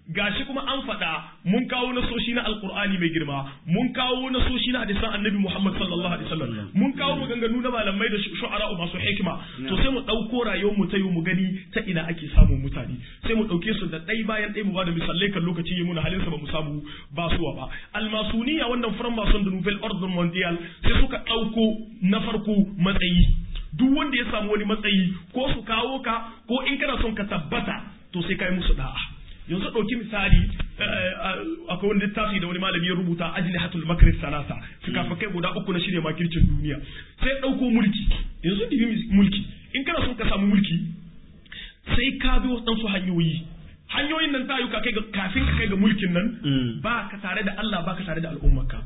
gashi kuma an faɗa mun kawo nasoshi na alkur'ani mai girma mun kawo nasoshi na hadisan annabi muhammad sallallahu alaihi wasallam mun kawo maganganu na malamai da shu'ara masu hikima to sai mu ɗauko rayuwar mu ta yi mu gani ta ina ake samun mutane sai mu ɗauke su da ɗai bayan ɗai mu ba da misalai kan lokaci yi muna halin sa ba mu samu basuwa ba almasuniya wannan furan mason da nouvelle ordre mondial sai suka ɗauko na farko matsayi duk wanda ya samu wani matsayi ko su kawo ka ko in kana son ka tabbata to sai kai musu da'a yanzu ɗauki misali akwai wani littafi da wani malami ya rubuta ajli hatul makris salasa fikafikai guda uku na shirya makircin duniya sai ɗauko mulki yanzu dibi mulki in kana son ka samu mulki sai ka bi waɗansu hanyoyi hanyoyin nan ta yi ka kai ga kafin ka kai ga mulkin nan ba ka tare da Allah ba ka tare da al'ummarka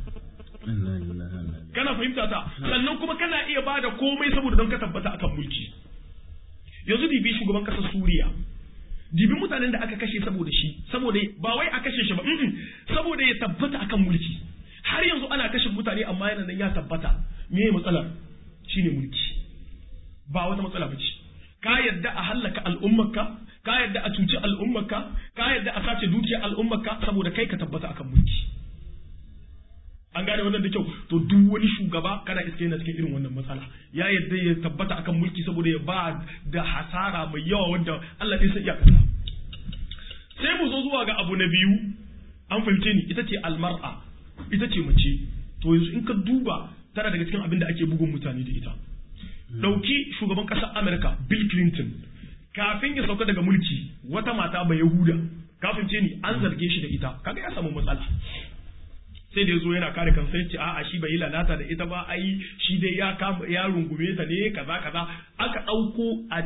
kana fahimta ta sannan kuma kana iya ba da komai saboda don ka tabbata akan mulki yanzu dibi shugaban ƙasar Suriya dibi mutanen da aka kashe saboda shi saboda ba wai a kashe shi ba saboda ya tabbata akan mulki har yanzu ana kashe mutane amma yana nan ya tabbata me matsalar shine mulki ba wata matsala ba ce ka yadda a hallaka al'ummarka ka yadda a cuci al'ummarka ka yadda a sace dukiyar al'ummarka saboda kai ka tabbata akan mulki an gane wannan da kyau to duk wani shugaba kana iske yana cikin irin wannan matsala ya yadda ya tabbata akan mulki saboda ya ba da hasara mai yawa wanda Allah ɗaya sai iyakarsa sai mu zo zuwa ga abu na biyu an fahimce ni ita ce almar'a ita ce mace to yanzu in ka duba tana daga cikin abin da ake bugun mutane da ita ɗauki shugaban ƙasar Amerika Bill Clinton kafin ya sauka daga mulki wata mata mai Yahuda kafin ce ni an zarge shi da ita kaga ya samu matsala sai da ya zo yana kare kansa ya ce a'a shi bai yi lalata da ita ba ai shi dai ya kama ya rungume ta ne kaza kaza aka ɗauko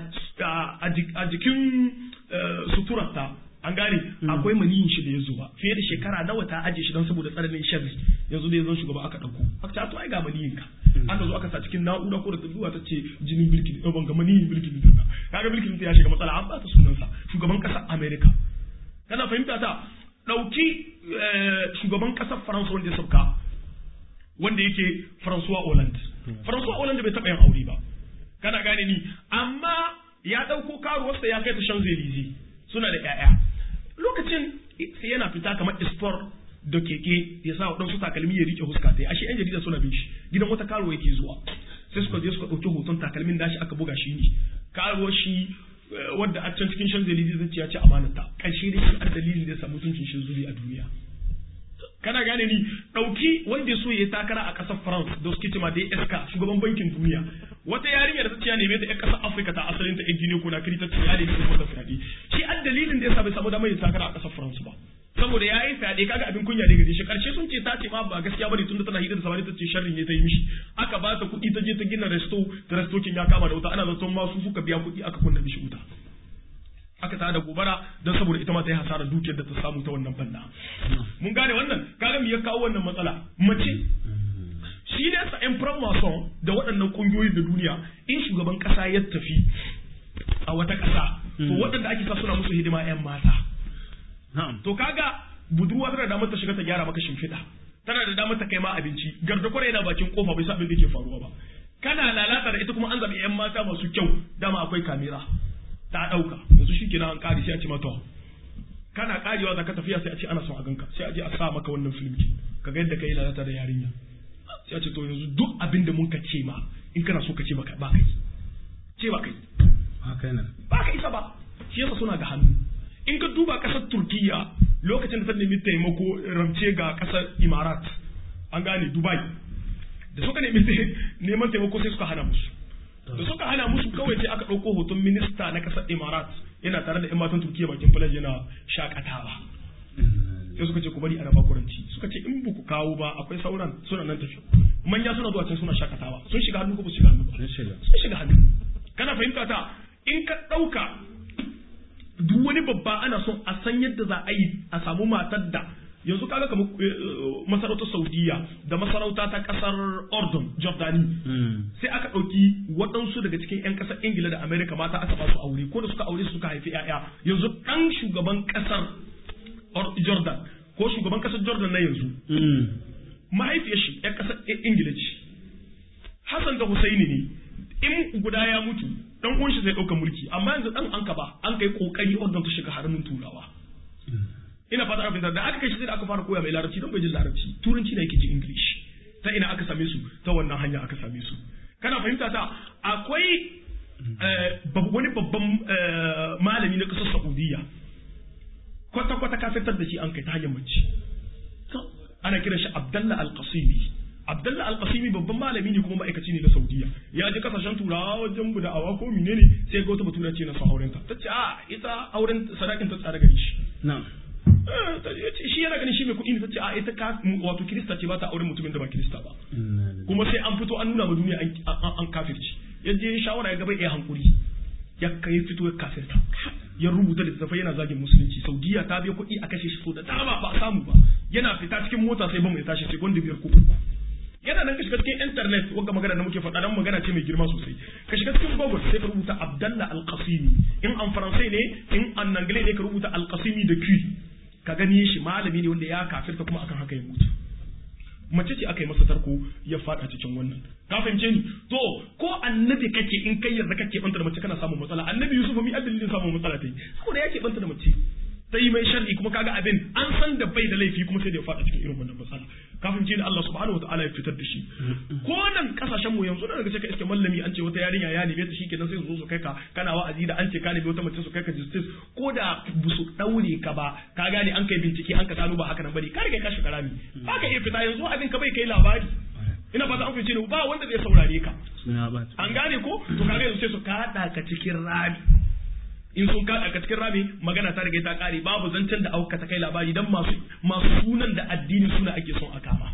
a jikin suturarta an gane akwai maniyin shi da ya zuba fiye da shekara nawa ta aje shi don saboda tsananin sharri yanzu da ya zo shugaba aka ɗauko aka ce to ai ga maniyin ka aka zo aka sa cikin na'ura ko da zuwa ta ce jinin bilkin ban ga maniyin bilkin din kaga bilkin ya shiga matsala an ba ta sunansa shugaban ƙasar America kana fahimta ta ɗauki shugaban ƙasar faransa wanda ya sauka wanda yake faransuwa Hollande faransuwa Hollande bai taɓa yin aure ba kana gane ni amma ya ɗauko karuwarsa ya kai ta shan zelizi suna da ƴaƴa lokacin sai yana fita kamar sport da keke ya sa waɗansu takalmi ya rike huska ta ashe yan jarida suna bin shi gidan wata karuwa yake zuwa sai suka je suka ɗauki hoton takalmin da shi aka buga shi ne karuwar shi wadda a can cikin shan zelizi zai ce ya ci amanata ƙarshe da shi a dalilin da ya samu tuncin shi zuri a duniya kana gane ni ɗauki wanda ya so ya takara a ƙasar France da suke cema da SK shugaban bankin duniya wata yarinya da ta ce ya neme ta ƴan ƙasar Afirka ta asalin ta ƴan Guinea ko na kiri ta ce ya neme ta mata fyaɗe shi an dalilin da ya sa bai samu damar ya takara a ƙasar France ba saboda ya yi fyaɗe kaga abin kunya ne gare shi ƙarshe sun ce ta ce ma ba gaskiya bane tunda tana hidda da samari ta ce sharrin ne ta yi mishi aka ba ta kuɗi ta je ta gina resto da restokin ya kama da wuta ana zaton ma su suka biya kuɗi aka kunna mishi wuta aka tada gobara don saboda ita ma ta yi hasarar dukiyar da ta samu ta wannan banda mun gane wannan kaga me ya kawo wannan matsala mace shi ne sa yan mason da waɗannan ƙungiyoyi da duniya in shugaban ƙasa ya tafi a wata ƙasa to waɗanda ake sa suna musu hidima yan mata to kaga budurwa tana da damar ta shiga ta gyara maka shimfiɗa tana da damar ta kai ma abinci gardakwara yana bakin kofa bai sa abin da ke faruwa ba kana lalata da ita kuma an zaɓi yan mata masu kyau dama akwai kamera ta ɗauka yanzu shi kenan an ƙari sai a ce mata kana ƙarewa za ka tafiya sai a ce ana son a ganka sai a je a sa maka wannan filmki ka ga yadda ka yi lalata da yarinya sai a ce to yanzu duk abin da mun ka ce ma in kana so ka ce baka ba kai ce ba kai ba ka isa ba shi yasa suna ga hannu in ka duba ƙasar turkiya lokacin da ta nemi taimako ramce ga ƙasar imarat an gane dubai da suka nemi neman taimako sai suka hana musu da suka hana musu kawai sai aka ɗauko hoton minista na ƙasar Emirat yana tare da 'yan matan Turkiyya bakin falaj yana shakatawa sai suka ce ku bari a raba kuranci suka ce in ku kawo ba akwai sauran suna nan tafi manya suna zuwa can suna shakatawa sun shiga hannu ko ba su shiga hannu ba sun shiga hannu kana fahimta ta in ka ɗauka duk wani babba ana son a san yadda za a yi a samu matar da yanzu kaga kamar masarautar saudiya da masarauta ta kasar ordon jordani sai aka ɗauki waɗansu daga cikin 'yan ƙasar ingila da amerika mata aka ba su aure ko da suka aure su suka haifi 'ya'ya yanzu ɗan shugaban ƙasar jordan ko shugaban ƙasar jordan na yanzu mahaifiyar shi 'yan ƙasar ingila ce hassan da husaini ne in guda ya mutu dan uwan shi zai ɗauka mulki amma yanzu ɗan an ka ba an kai ƙoƙari ordon ta shiga haramin turawa ina fata aka fahimta da aka kai shi sai da aka fara koya mai larabci don bai jin larabci turanci na yake ji english ta ina aka same su ta wannan hanya aka same su kana fahimta ta akwai wani babban malami na ƙasar saudiya kwata-kwata kafirtar da shi an kai ta hanyar mace ana kiran shi abdallah al-qasimi abdallah al-qasimi babban malami ne kuma ma'aikaci ne na saudiya ya je kasashen turawa wajen da awa ko menene sai ga wata batura ce na son auren ta tace a ita auren sadakin ta tsara gari shi na'am shi yana ganin shi mai kuɗi ne tace a ita ka wato kirista ce ba ta auren mutumin da ba kirista ba kuma sai an fito an nuna ma duniya an kafirci ya je shawara ya gaba ya hankuri ya kai fito ya kafirta ya rubuta littattafai yana zagin musulunci saudiya ta biya kuɗi a kashe shi so da dama ba a samu ba yana fita cikin mota sai ba mai tashi sai gwanda biyar ko uku yana nan ka shiga cikin internet wanda magana da muke faɗa dan magana ce mai girma sosai ka shiga cikin google sai ka rubuta abdallah alqasimi in an faransai ne in an anglais ne ka rubuta alqasimi da q ka gani shi malami ne wanda ya kafirta kuma akan haka ya mutu mace ce aka yi masa tarko ya fada cikin wannan ka fahimce ni to ko annabi kake in kai yarda kake banta da mace kana samun matsala annabi yusuf mi adalilin samun matsala ta yi saboda yake banta da mace ta yi mai sharri kuma kaga abin an san da bai da laifi kuma sai da ya fada cikin irin wannan matsala kafin ji Allah subhanahu wataala ya fitar da shi ko nan kasashen mu yanzu daga cikin iske mallami an ce wata yarinya ya neme ta shikenan sai su zo su kai ka kana wa'azi da an ce ka neme wata mace su kai ka justice ko da bu su daure ka ba ka gane an kai bincike an ka gano ba haka nan bane ka riga ka shiga rami ba ka iya fita yanzu abin ka bai kai labari ina fata an fice ne ba wanda zai saurare ka an gane ko to kaga yanzu sai su kada ka cikin rami in sun kada ka cikin rami magana ta riga ta kare babu zancen da auka ta kai labari dan masu masu sunan da addinin suna ake son a kama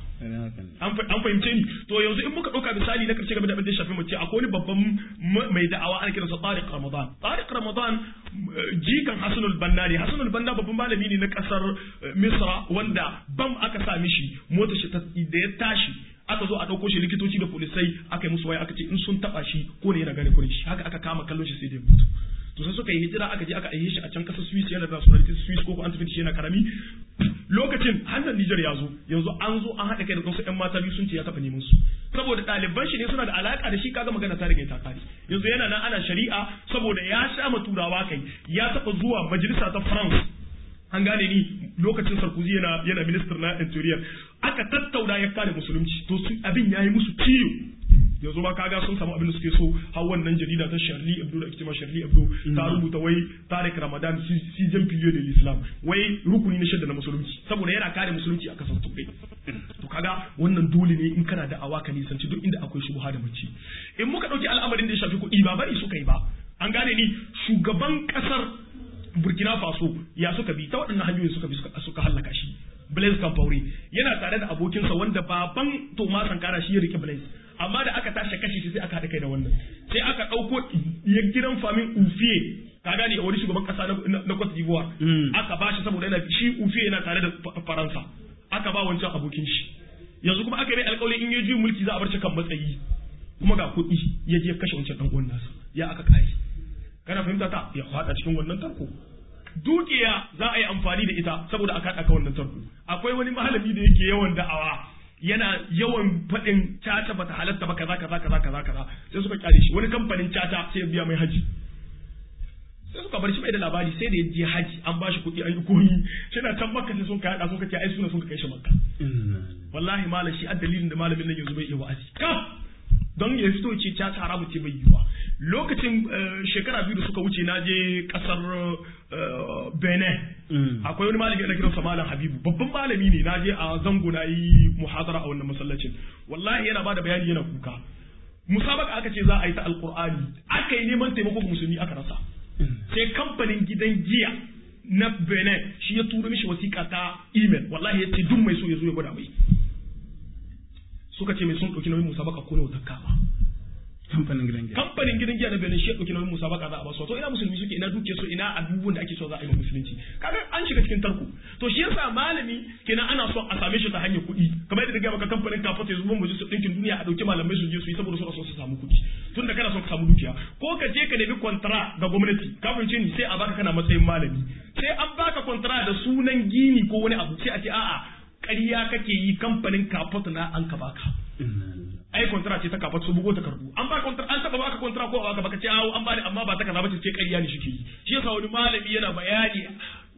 an fahimce ni to yanzu in muka dauka misali na karshe game da abin da shafi mace akwai wani babban mai da'awa ana kiransa Tariq Ramadan Tariq Ramadan jikan Hasanul Banna ne Hasanul Banna babban malami ne na kasar Misra wanda bam aka sa mishi motar shi da ya tashi aka zo a ɗauko shi likitoci da polisai aka yi musu waya aka ce in sun taɓa shi ko ne yana gane kurin shi haka aka kama kallon shi sai da mutu to sai suka yi hijira aka je aka aihe shi a can kasar Swiss yana da nationality Swiss ko ko an tafi shi yana karami lokacin hannun Niger ya zo yanzu an zo an haɗa kai da wasu ƴan mata biyu sun ce ya taɓa neman su saboda ɗaliban shi ne suna da alaka da shi kaga magana ta riga ta kare yanzu yana nan ana shari'a saboda ya sha ma turawa kai ya taɓa zuwa majalisa ta France an gane ni lokacin Sarkozy yana yana minister na interior aka tattauna ya kare musulunci to su abin yayi musu ciwo yanzu ma kaga sun samu abin da suke so har wannan jarida ta Charlie Hebdo da ake Charlie Hebdo ta rubuta wai Tariq Ramadan season period of Islam wai rukuni na shidda na musulunci saboda yana kare musulunci a kasar Turai to kaga wannan dole ne in kana da awaka nisanci duk inda akwai shubha da mace in muka dauki al'amarin da ya shafi kuɗi ba bari suka yi ba an gane ni shugaban kasar Burkina Faso ya suka bi ta waɗannan hanyoyin suka bi suka hallaka shi Blaise Compaoré yana tare da abokinsa wanda baban Thomas Sankara shi ya rike Blaise amma da aka tashi kashe shi sai aka haɗa kai da wannan sai aka ɗauko ya gidan famin Ufiye ka gane wani shugaban ƙasa na Cote d'Ivoire aka ba shi saboda yana shi Ufiye yana tare da Faransa aka ba wancan abokin shi yanzu kuma aka yi alƙawarin in ya ji mulki za a bar shi kan matsayi kuma ga kuɗi ya je kashe wancan ɗan uwan nasa ya aka kare kana fahimta ta ya faɗa cikin wannan tarko dukiya za a yi amfani da ita saboda aka haɗa wannan tarko akwai wani malami da yake yawan da'awa yana yawan faɗin caca bata halatta ba kaza kaza kaza kaza kaza sai suka kyale shi wani kamfanin caca sai ya biya mai haji sai suka bar shi mai da labari sai da ya je haji an bashi kuɗi an yi koyi shi na can makka sai sun kai haɗa sun ka ce ai suna sun ka kai shi makka wallahi malam shi a dalilin da malamin nan yanzu bai iya wa'azi ka don ya fito ce caca haramu ce bai yiwa lokacin shekara biyu da suka wuce na je kasar benin akwai wani malami ana kiransa malam habibu babban malami ne na je a zango na yi muhadara a wannan masallacin wallahi yana bada bayani yana kuka musabaka aka ce za a yi ta alkur'ani aka yi neman taimako ga musulmi aka rasa sai kamfanin gidan giya na benin shi ya turo mishi wasiƙa ta email wallahi ya ce duk mai so ya zo ya gwada mai suka ce mai sun ɗauki nauyin musabaka ko na wata kama kamfanin gidan giya kamfanin gidan giya na Benin shi ya dauki nauyin musabaka za a basu to ina musulmi suke ina duke su ina abubuwan da ake so za a yi musulunci kaga an shiga cikin tarko to shi yasa malami kenan ana so a same shi ta hanyar kuɗi kamar yadda ga maka kamfanin kafa ta zuwa majalisar ɗinkin duniya a dauki malamai su je su yi saboda suna so su samu kuɗi tun da kana so ka samu dukiya ko ka je ka nemi kwantara ga gwamnati kafin ce ni sai a baka kana matsayin malami sai an baka kwantara da sunan gini ko wani abu sai a ce a'a ƙarya kake yi kamfanin kafot na an ka baka ai kontara ce ta kafa su bugo takardu an ba kontara an taba baka kontara ko baka baka ce awo an bani amma ba ta kaza bace ce ƙarya ne shike yi shi yasa wani malami yana bayani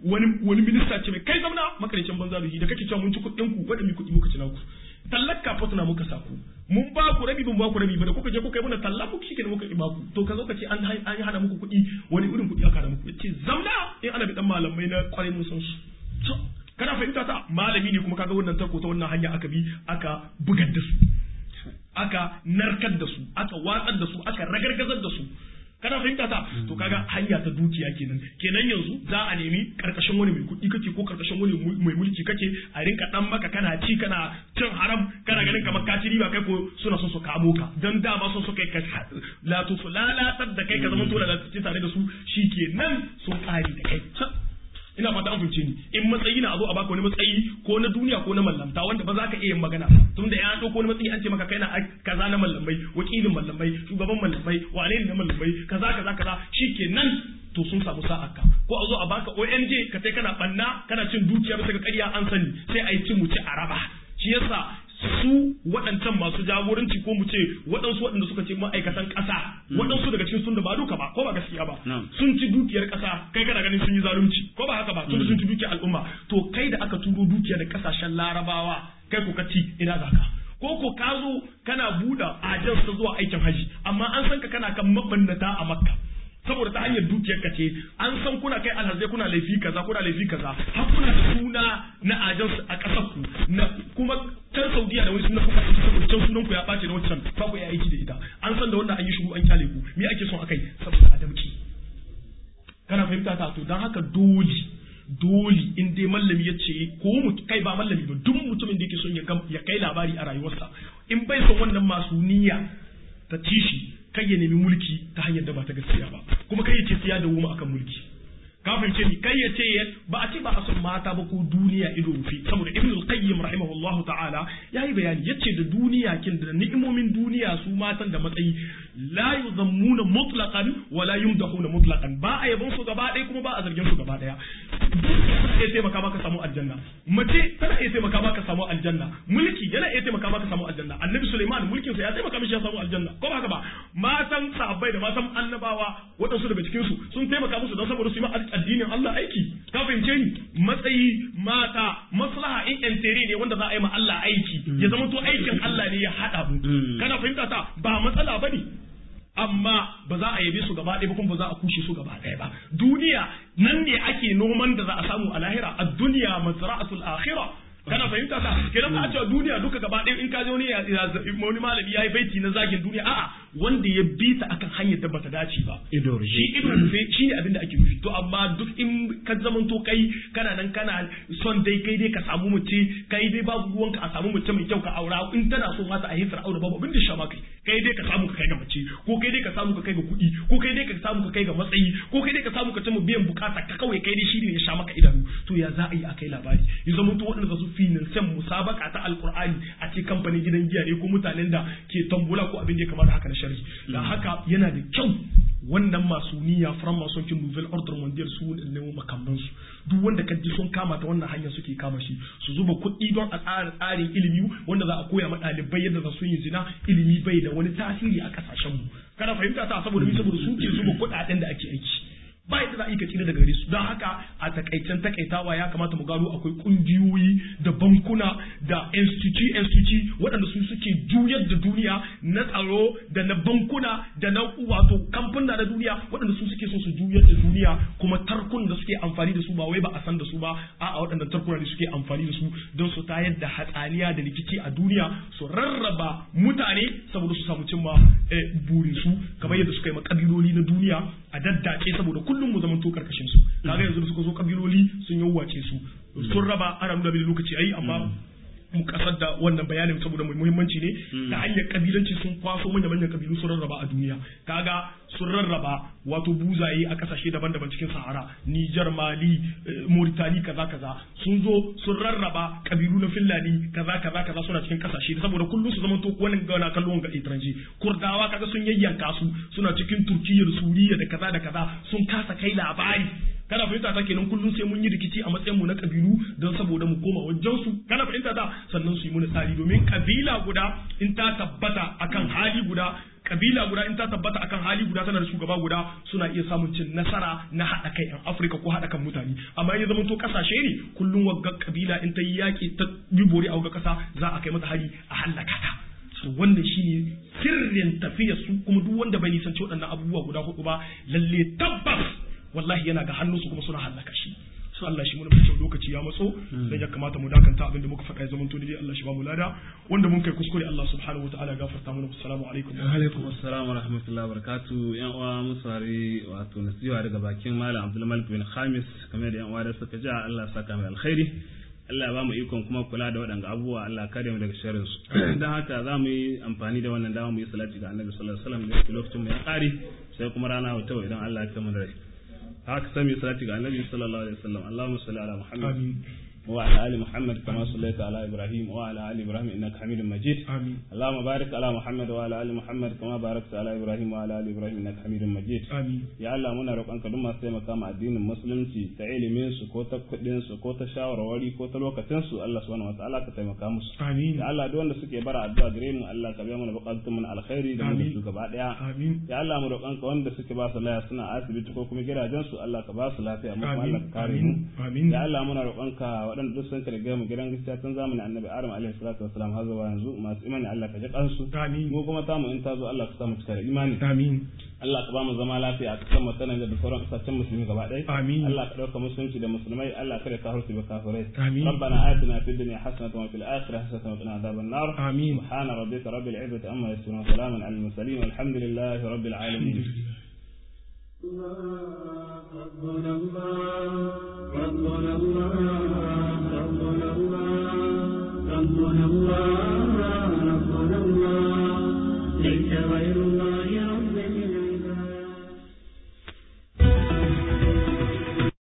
wani wani minista ce mai kai zamna makarecin banza da da kake cewa mun ci kuɗin ku wanda mi kuɗi muka ci naku tallar kafa tana muka saku mun ba ku rabi mun ba ku rabi ba da kuka je kuka yi mana talla muku shi muka ba ku to ka zo ka ce an an hana muku kuɗi wani irin kuɗi aka hana muku ce zamna in ana bi dan malamai na kwarai mun san su kana fahimta ta malami ne kuma kaga wannan tarko ta wannan hanya aka bi aka bugar da su aka narkar da su aka watsar da su aka ragargazar da su kana fahimta ta to kaga hanya ta dukiya kenan kenan yanzu za a nemi karkashin wani mai kuɗi kake ko karkashin wani mai mulki kake a rinka dan maka kana ci kana cin haram kana ganin kamar ka ci riba kai ko suna son su kamo ka dan dama son su kai ka la to lalatar da kai ka zama to lalatacce tare da su shikenan sun kare da kai ina fata an fahimce ni in matsayi na a zo a baka wani matsayi ko na duniya ko na mallamta wanda ba za ka iya yin magana tun da ya ɗauko wani matsayi an ce maka kai na kaza na mallamai wakilin mallamai shugaban mallamai wane ne na mallamai kaza kaza kaza shikenan to sun samu sa'a ka ko a zo a baka ONG ka sai kana banna kana cin dukiya bisa ga ƙarya an sani sai a yi ci mu ci a raba shi yasa su waɗancan masu jagoranci ko mu ce waɗansu waɗanda suka ce ma'aikatan ƙasa waɗansu daga cikin sun da ba duka ba ko ba gaskiya ba sun ci dukiyar ƙasa kai kana ganin sun yi zalunci ko ba haka ba tun da sun ci dukiyar al'umma to kai da aka turo dukiya da ƙasashen larabawa kai ko ka ci ina zaka ko ko ka zo kana buɗe ajiyar ta zuwa aikin haji amma an san ka kana kan mabannata a makka saboda ta hanyar dukiyar ka ce an san kuna kai alhazai kuna laifi kaza kuna laifi kaza har kuna da suna na ajan a kasar ku na kuma can saudiya da wani suna kuka aiki saboda can sunan ku ya bace da wancan ba ku ya aiki da ita an san da wannan an yi shigo an kyale ku me ake son akai saboda adamci kana fahimta ta to dan haka dole dole in dai mallami ya ce ko kai ba mallami ba duk mutumin da yake son ya kai labari a rayuwarsa in bai son wannan masu niyya ta ci shi kai ya nemi mulki ta hanyar da ba ta gaskiya ba kuma kai ya ce siya da wuma akan mulki ka fahimce ni kai ya ce ba a ce ba a son mata ba ko duniya ido rufe saboda ibn al-qayyim rahimahullahu ta'ala yayi bayani yace da duniya kin da ni'imomin duniya su matan da matsayi la yuzammuna mutlaqan wa la yumdahuna mutlaqan ba a yabon su gaba ɗaya kuma ba a zargin su gaba ɗaya tana iya taimaka maka samu aljanna mace tana iya taimaka maka samu aljanna mulki yana iya taimaka maka samu aljanna annabi suleiman mulkin sa ya taimaka mishi ya samu aljanna ko ba haka ba matan sahabbai da matan annabawa waɗansu daga cikin su sun taimaka musu don saboda su yi addinin Allah aiki ka fahimce ni matsayi mata maslaha in entere ne wanda za a yi ma Allah aiki ya zama to aikin Allah ne ya haɗa mu kana fahimta ta ba matsala bane amma ba za a yabe su gaba ɗaya ba kuma ba za a kushe su gaba ɗaya ba duniya nan ne ake noman da za a samu a lahira a duniya mazra'atul akhirah kana fahimta ta kenan ba a cewa duniya duka gaba ɗaya in ka je wani wani malami yayi baiti na zagin duniya a'a wanda ya bi ta akan hanyar da bata dace ba ido shi ido rufe shi ne abin da ake nufi to amma duk in ka zamanto kai kana nan kana son dai kai dai ka samu mace kai dai babu ruwanka a samu mace mai kyau ka aura in tana so mata a hisar aure babu abin da sha kai kai dai ka samu ka kai ga mace ko kai dai ka samu ka kai ga kuɗi ko kai dai ka samu ka kai ga matsayi ko kai dai ka samu ka ci biyan bukata ka kawai kai dai shi ne ya sha maka idanu to ya za a yi a kai labari ya zama to waɗanda su finansan musabaka ta alkur'ani a ce kamfanin gidan giya ne ko mutanen da ke tambula ko abin da ya kamata haka na shari da haka yana da kyau wannan masu niyya from masu kin nouvelle ordre mondial su ne makamman su duk wanda ka ji sun kama ta wannan hanya suke kama shi su zuba kuɗi don a tsara tsarin ilimi wanda za a koya ma ɗalibai yadda za su yi zina ilimi bai da wani tasiri a ƙasashen mu kana fahimta ta saboda saboda su ke zuba kuɗaɗen da ake aiki ba yadda za a yi ka tsira daga gare su don haka a takaicen takaitawa ya kamata mu gano akwai kungiyoyi da bankuna da institute institute waɗanda su suke juyar da duniya na tsaro da na bankuna da na wato kamfuna na duniya waɗanda su suke so su juyar da duniya kuma tarkun da suke amfani da su ba wai ba a san da su ba a a waɗannan tarkuna ne suke amfani da su don su tayar da hatsaniya da rikici a duniya su rarraba mutane saboda su samu cimma burin su kamar yadda suka yi makabiloli na duniya a daddace saboda kullum mu zamanto karkashin su kaga yanzu da suka zo kabiloli sun yawwace su sun raba ana nuna bil lokaci ai amma mu kasar da wannan bayanin saboda mai muhimmanci ne ta hanyar kabilanci sun kwaso manya manyan kabilu sun rarraba a duniya kaga sun rarraba wato buzaye a kasashe daban-daban cikin sahara Nijar Mali Mauritania kaza kaza sun zo sun rarraba kabilu na Finlandi kaza kaza kaza suna cikin kasashe saboda kullum su zama to wannan ga na kallon ga itranje Kurdawa kaga sun yayyanka su suna cikin Turkiyya da Suriya da kaza da kaza sun kasa kai labari kana fahimta ta kenan kullum sai mun yi rikici a matsayin mu na kabilu don saboda mu koma wajen su kana fahimta ta sannan su yi mana tsari domin kabila guda in ta tabbata akan hali guda kabila guda in ta tabbata akan hali guda tana da shugaba guda suna iya samun cin nasara na haɗa kai yan Afirka ko haɗa kan mutane amma ya zama to kasashe ne kullum wagga kabila in ta yi yaƙi ta yi bori a wagga ƙasa za a kai mata hari a hallaka ta to wannan shine sirrin tafiyar su kuma duk wanda bai nisanci waɗannan abubuwa guda hudu ba lalle tabbas wallahi yana ga hannunsu kuma suna hallaka shi su Allah shi mun kyau lokaci ya matso dan ya kamata mu dakanta abinda muka faɗa ya zama to dai Allah shi ba mu lada wanda mun kai kuskure Allah subhanahu wataala ya gafarta mana assalamu alaikum wa alaikum assalam wa rahmatullahi wa barakatuh yan uwa musari wato nasiha daga bakin malam Abdul Malik bin Khamis kamar da yan uwa da suka ji Allah saka mai alkhairi Allah ba mu ikon kuma kula da waɗanda abubuwa Allah kare mu daga sharrin su dan haka za mu yi amfani da wannan dama mu yi salati ga Annabi sallallahu alaihi wasallam da lokacin mu ya ƙare sai kuma rana wata idan Allah ya kama da rai haka sami salati ga annabi sallallahu alaihi wasallam Allahumma salli ala Muhammad wa ala ali Muhammad kama sallaita ala Ibrahim wa ala ali Ibrahim innaka Hamidum Majid amin Allahumma barik ala Muhammad wa ala ali Muhammad kama barakta ala Ibrahim wa ala ali Ibrahim innaka Hamidum Majid amin ya Allah muna roƙonka duk masu taimaka ma addinin musulunci ta ilimin su ko ta kuɗin su ko ta shawarwari ko ta lokacin su Allah subhanahu wataala ka taimaka musu amin ya Allah duk wanda suke bara addu'a gare mu Allah ka biya mana buƙatun mu na alkhairi da mu da su gaba daya amin ya Allah mu roƙonka wanda suke ba su laya suna asibiti ko kuma gidajen su Allah ka ba su lafiya mu kuma Allah ka kare mu amin ya Allah muna roƙonka waɗanda duk sun karge mu gidan gaskiya tun zamanin Annabi Adam alaihi salatu wassalam har zuwa yanzu masu imani Allah ka ji kansu amin mu kuma ta mu in ta zo Allah ka sa mu cika da imani amin Allah ka ba mu zama lafiya a kasar mu sanan da sauran kasashen musulmi gaba ɗaya amin Allah ka ɗauka musulunci da musulmai Allah kada ka harsu ba kafirai amin ربنا آتنا في الدنيا حسنة وفي الآخرة حسنة وقنا عذاب النار آمين سبحان ربك رب العزة عما يصفون وسلام على المرسلين والحمد لله رب العالمين ربنا الله ربنا الله